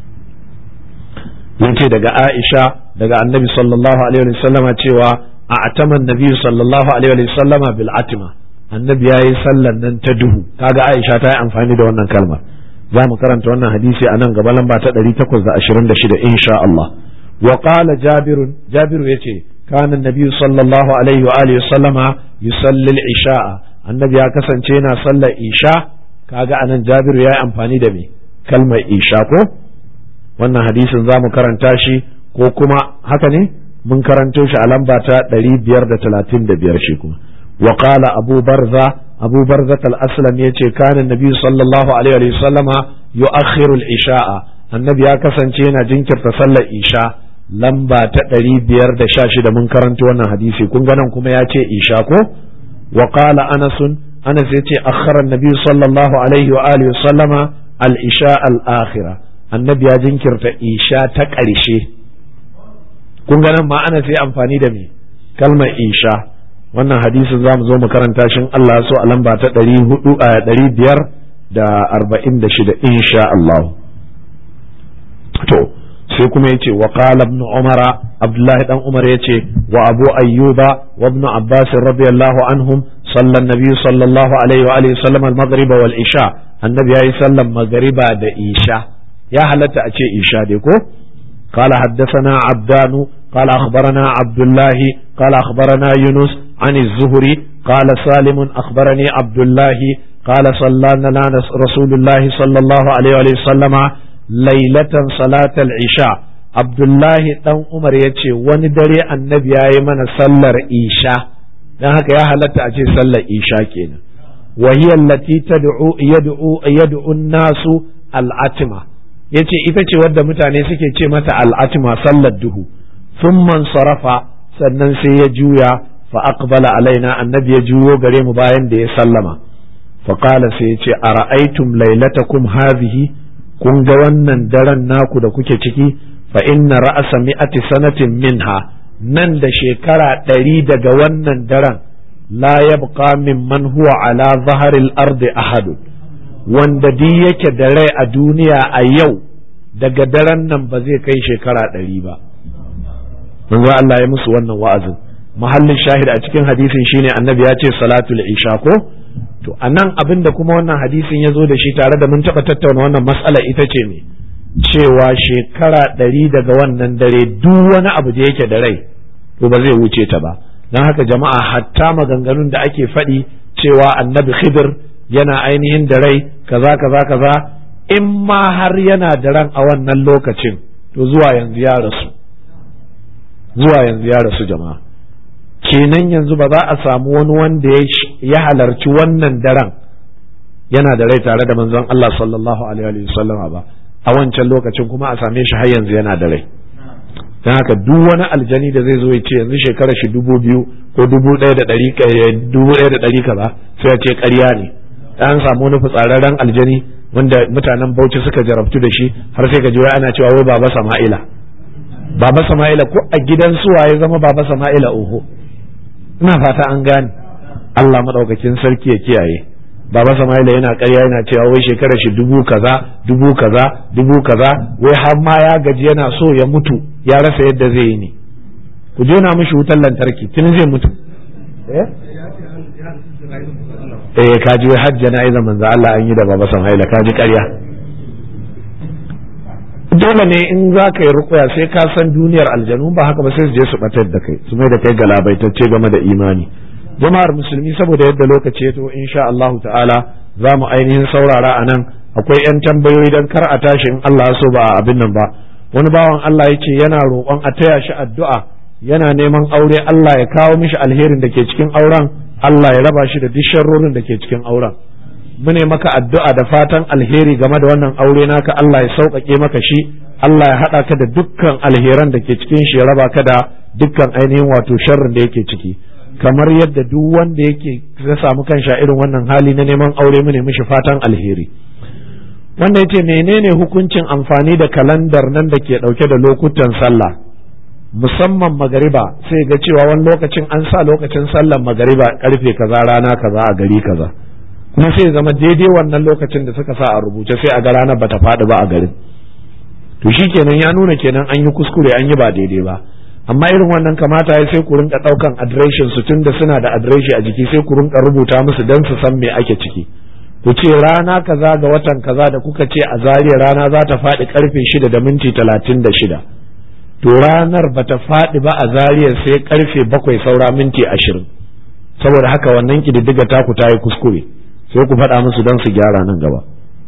yace daga Aisha daga Annabi sallallahu alaihi wa sallama cewa a ataman Nabi sallallahu alaihi wa sallama bil atima Annabi yayi sallan nan ta duhu kaga Aisha ta yi amfani da wannan kalmar za mu karanta wannan hadisi a nan gaba lamba ta 826 insha Allah wa qala Jabir Jabir yace kana Nabi sallallahu alaihi wa alihi sallama yusalli al-isha'a Annabi ya kasance yana sallar isha kaga anan Jabir yayi amfani da me kalmar isha ko wannan hadisin za mu karanta shi ko kuma haka ne mun karanto shi a lamba ta 535 shi kuma wa qala abu barza abu barza al-aslam yace kana nabi sallallahu alaihi wa sallama yu'akhiru al-isha'a annabi ya kasance yana jinkirta sallar isha lamba ta 516 mun karanto wannan hadisi kun ga nan kuma ya ce isha ko wa qala anas anas yace akhara an-nabi sallallahu alaihi wa alihi wa sallama al-isha al-akhirah annabi ya jinkirta isha ta ƙarshe kun ga nan ma ana sai amfani da me kalmar isha wannan hadisin za mu zo mu karanta shin Allah so a lamba ta ɗari hudu a ɗari biyar da arba'in da shida insha Allah to sai kuma yace wa qala ibn umara abdullahi dan umar yace wa abu ayyuba wa ibn abbas radiyallahu anhum sallan nabi sallallahu alaihi wa alihi sallam al-maghrib wal isha annabi yayi sallan magriba da isha ya halatta a ce isha dai ko قال حدثنا عبدان قال أخبرنا عبد الله قال أخبرنا يونس عن الزهري قال سالم أخبرني عبد الله قال صلى لنا رسول الله صلى الله عليه وسلم ليلة صلاة العشاء عبد الله دان عمر yace wani dare annabi ya yi mana sallar isha dan haka ya halatta a ce sallar isha kenan wa hiya allati tad'u yad'u yad'u an-nasu al-atma yace ita ce wadda mutane suke ce mata al'atima sallar duhu man sarafa sannan sai ya juya fa aqbala alaina annabi ya juyo gare mu bayan da ya sallama fa qala sai ya ce ara'aytum laylatakum hadhihi kun ga wannan daren naku da kuke ciki fa inna ra'asa mi'ati sanatin minha nan da shekara ɗari daga wannan daren la yabqa mimman huwa ala zaharil ardi ahadun wanda duk yake da rai a duniya a yau daga daren nan ba zai kai shekara ɗari ba manzo Allah ya musu wannan wa'azin mahallin shahid a cikin hadisin shine annabi ya ce salatul isha ko to anan abin da kuma wannan hadisin ya zo da shi tare da mun taɓa tattauna wannan matsala ita ce ne cewa shekara ɗari daga wannan dare duk wani abu da yake da rai to ba zai wuce ta ba don haka jama'a hatta maganganun da ake faɗi cewa annabi khidir yana ainihin da rai kaza kaza kaza in ma har yana da ran a wannan lokacin to zuwa yanzu ya rasu zuwa yanzu ya rasu jama'a kenan yanzu ba za a samu wani wanda ya halarci wannan daren yana da rai tare da manzon Allah sallallahu alaihi wasallama ba a wancan lokacin kuma a same shi har yanzu yana da rai don haka duk wani aljani da zai zo ya ce yanzu shekara shi dubu biyu ko dubu ɗaya da ɗari dubu ɗaya da ɗari kaza sai ya ce ƙarya ne an samu wani fitsararren aljani wanda mutanen Bauchi suka jarabtu da shi har sai ka ji wai ana cewa wai baba Sama'ila baba Sama'ila ko a gidan suwa ya zama baba Sama'ila oho ina fata an gane Allah madaukakin sarki ya kiyaye baba Sama'ila yana ƙarya yana cewa wai shekarar shi dubu kaza dubu kaza dubu kaza wai har ma ya gaji yana so ya mutu ya rasa yadda zai yi ne ku jona mishi wutar lantarki tun zai mutu eh eh kaji wai har jana'izar manzo Allah an yi da baba Sama'ila kaji ƙarya dole ne in za ka yi rukuya sai ka san duniyar aljanu ba haka ba sai su je su batar da kai su mai da kai galabaitacce game da imani jama'ar musulmi saboda yadda lokaci ya to insha Allah ta'ala za mu ainihin saurara a nan akwai 'yan tambayoyi don kar a tashi in Allah so ba abin nan ba wani bawan Allah ya ce yana roƙon a taya shi addu'a yana neman aure Allah ya kawo mishi alherin da ke cikin auren Allah ya raba shi da duk sharrorin da ke cikin auren mune maka addu'a da fatan alheri game da wannan aure naka Allah ya sauƙaƙe maka shi Allah ya haɗa ka da dukkan alheran da ke cikin shi ya raba ka da dukkan ainihin wato sharrin da yake ciki kamar yadda duk wanda yake ya samu kansa irin wannan hali na neman aure mune mishi fatan alheri wanda yace menene hukuncin amfani da kalandar nan da ke ɗauke da lokutan sallah musamman magariba sai ga cewa wani lokacin an sa lokacin sallar magariba karfe kaza rana kaza a gari kaza kuma sai zama daidai wannan lokacin da suka sa a rubuce sai a ga ranar bata faɗi ba a garin to shi kenan ya nuna kenan an yi kuskure an yi ba daidai ba amma irin wannan kamata ya sai ku rinka ɗaukan adireshin su tunda suna da adireshi a jiki sai ku rinka rubuta musu dan su san me ake ciki ku ce rana kaza ga watan kaza da kuka ce a zariya rana za ta faɗi karfe shida da minti talatin da shida to ranar bata faɗi ba a zariya sai karfe bakwai saura minti ashirin saboda haka wannan kididdiga taku ta yi kuskure sai ku faɗa musu don su gyara nan gaba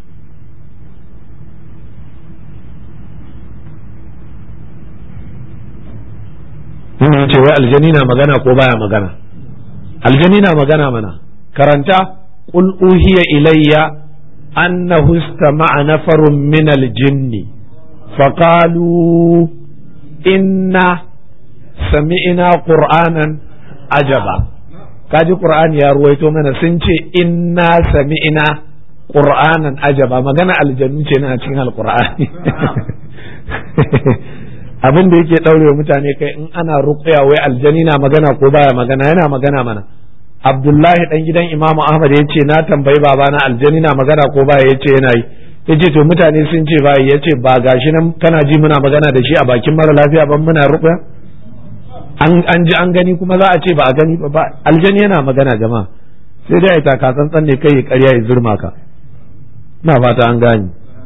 Wannan ce wai aljani na magana ko baya magana aljani na magana mana karanta qul uhiya ilayya annahu istama'a nafarun min aljinni faqalu inna sami'na qur'anan ajaba kaji qur'ani ya ruwaito mana sun ce inna sami'na qur'anan ajaba magana aljannu ce na cikin alqur'ani abin da yake daure mutane kai in ana ruqya wai aljani na magana ko baya magana yana magana mana abdullahi dan gidan imamu ahmad ya ce na tambayi babana aljani na magana ko baya ya ce yana yi ya ce to mutane sun ce baya ya ce ba gashi nan kana ji muna magana da shi a bakin mara lafiya ban muna ruqya an ji an gani kuma za a ce ba a gani ba aljani yana magana jama'a sai dai ai taka tsantsan ne kai ya karya ya zurma ka na fata an gani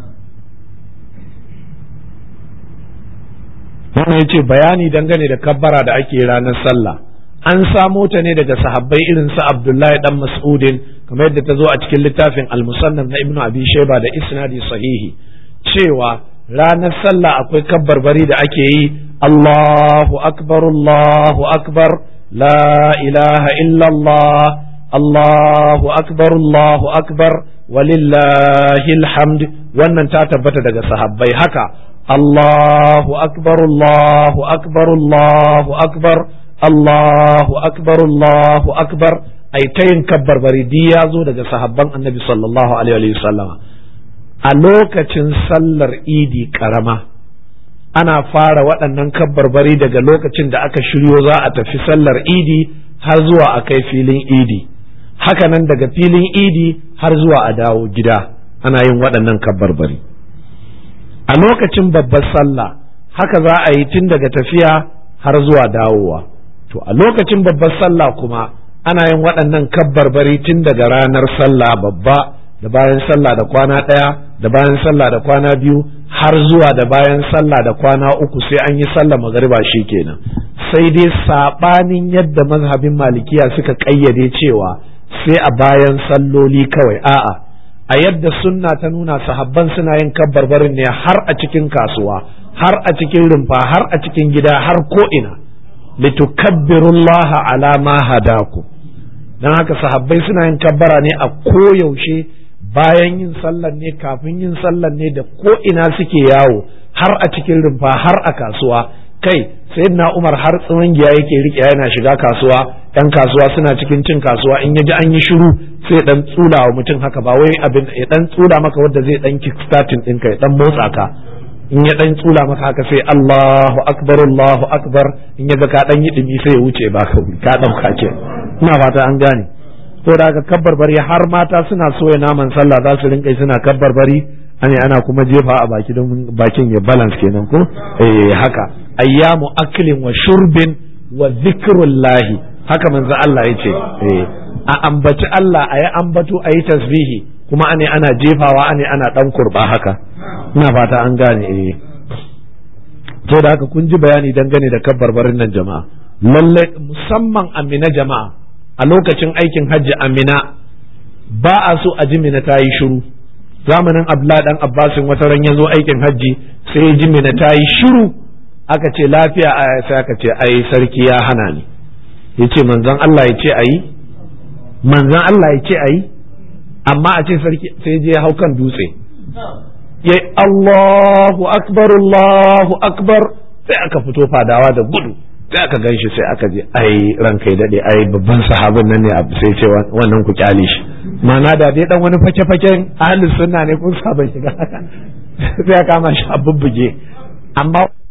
wannan ya ce bayani dangane da kabbara da ake ranar sallah an samo ta ne daga sahabbai irin su abdullahi dan mas'udin kamar yadda ta zo a cikin littafin al-musannaf na ibnu abi shayba da isnadi sahihi cewa ranar sallah akwai kabbarbari da ake yi Allahu akbar Allahu akbar la ilaha illallah Allahu akbar Allahu akbar walillahi alhamd wannan ta tabbata daga sahabbai haka Allahu akbar Allahu akbar Allahu akbar Allahu akbar Allahu akbar ai ta yin kabbarbari di ya zo daga sahabban annabi sallallahu alaihi wa sallama a lokacin sallar idi karama ana fara waɗannan kabbarbari daga lokacin da aka shiryo za a tafi sallar idi har zuwa a kai filin idi hakanan daga filin idi har zuwa a dawo gida ana yin waɗannan kabbarbari a lokacin babbar sallah haka za a yi tun daga tafiya har zuwa dawowa to a lokacin babbar sallah kuma ana yin waɗannan kabbarbari tun daga ranar sallah babba da bayan sallah da kwana ɗaya da bayan sallah da kwana biyu har zuwa da bayan sallah da kwana uku sai an yi sallah magariba kenan sai dai sabanin yadda mazhabin malikiya suka kayyade cewa sai a bayan salloli kawai a'a a yadda sunna ta nuna sahabban suna yin kabbarbarin ne har a cikin kasuwa har a cikin rumfa har a cikin gida har ko ina litukabbirullaha ala ma hadaku dan haka sahabbai suna yin kabbara ne a koyaushe bayan yin sallan ne kafin yin sallan ne da ko ina suke yawo har a cikin rumfa har a kasuwa kai sayyidina Umar har tsawon giya yake rike yana shiga kasuwa yan kasuwa suna cikin cin kasuwa in yaji an yi shiru sai dan tsula wa mutum haka ba wai abin ya dan tsula maka wanda zai dan kickstarting ɗinka ya dan motsa ka in ya dan tsula maka haka sai Allahu akbar Allahu akbar in ya ga ka dan yi dumi sai ya wuce ba ka ka dauka ke ina fata an gane to da haka kabbar bari har mata suna soya naman sallah za su rinka suna kabbar bari ane ana kuma jefa a baki don bakin ya balance kenan ko eh haka ayyamu aklin wa shurbin wa zikrullahi haka manzo Allah yace eh a ambaci Allah ayi ambato ayi tasbihi kuma ane ana jefawa ane ana dan kurba haka ina fata an gane eh to da haka kun ji bayani dangane da kabbar barin nan jama'a lalle musamman amina jama'a a lokacin aikin hajji amina ba a so a ji mina ta yi shiru zamanin abla dan abbasin wata ran ya zo aikin hajji sai ji mina ta yi shiru aka ce lafiya a sai aka ce ai sarki ya hana ni ya ce manzon Allah ya ce ayi manzon Allah ya ce ayi amma a ce sarki sai je hau kan dutse ya Allahu akbar Allahu akbar sai aka fito fadawa da gudu sai aka gan shi sai aka je ai ranka ya dade ai babban sahabin nan ne sai ce wannan ku kyale shi ma'ana da dai dan wani fake-faken ahlus sunna ne kun saba shiga sai ya kama shi a bubbuge amma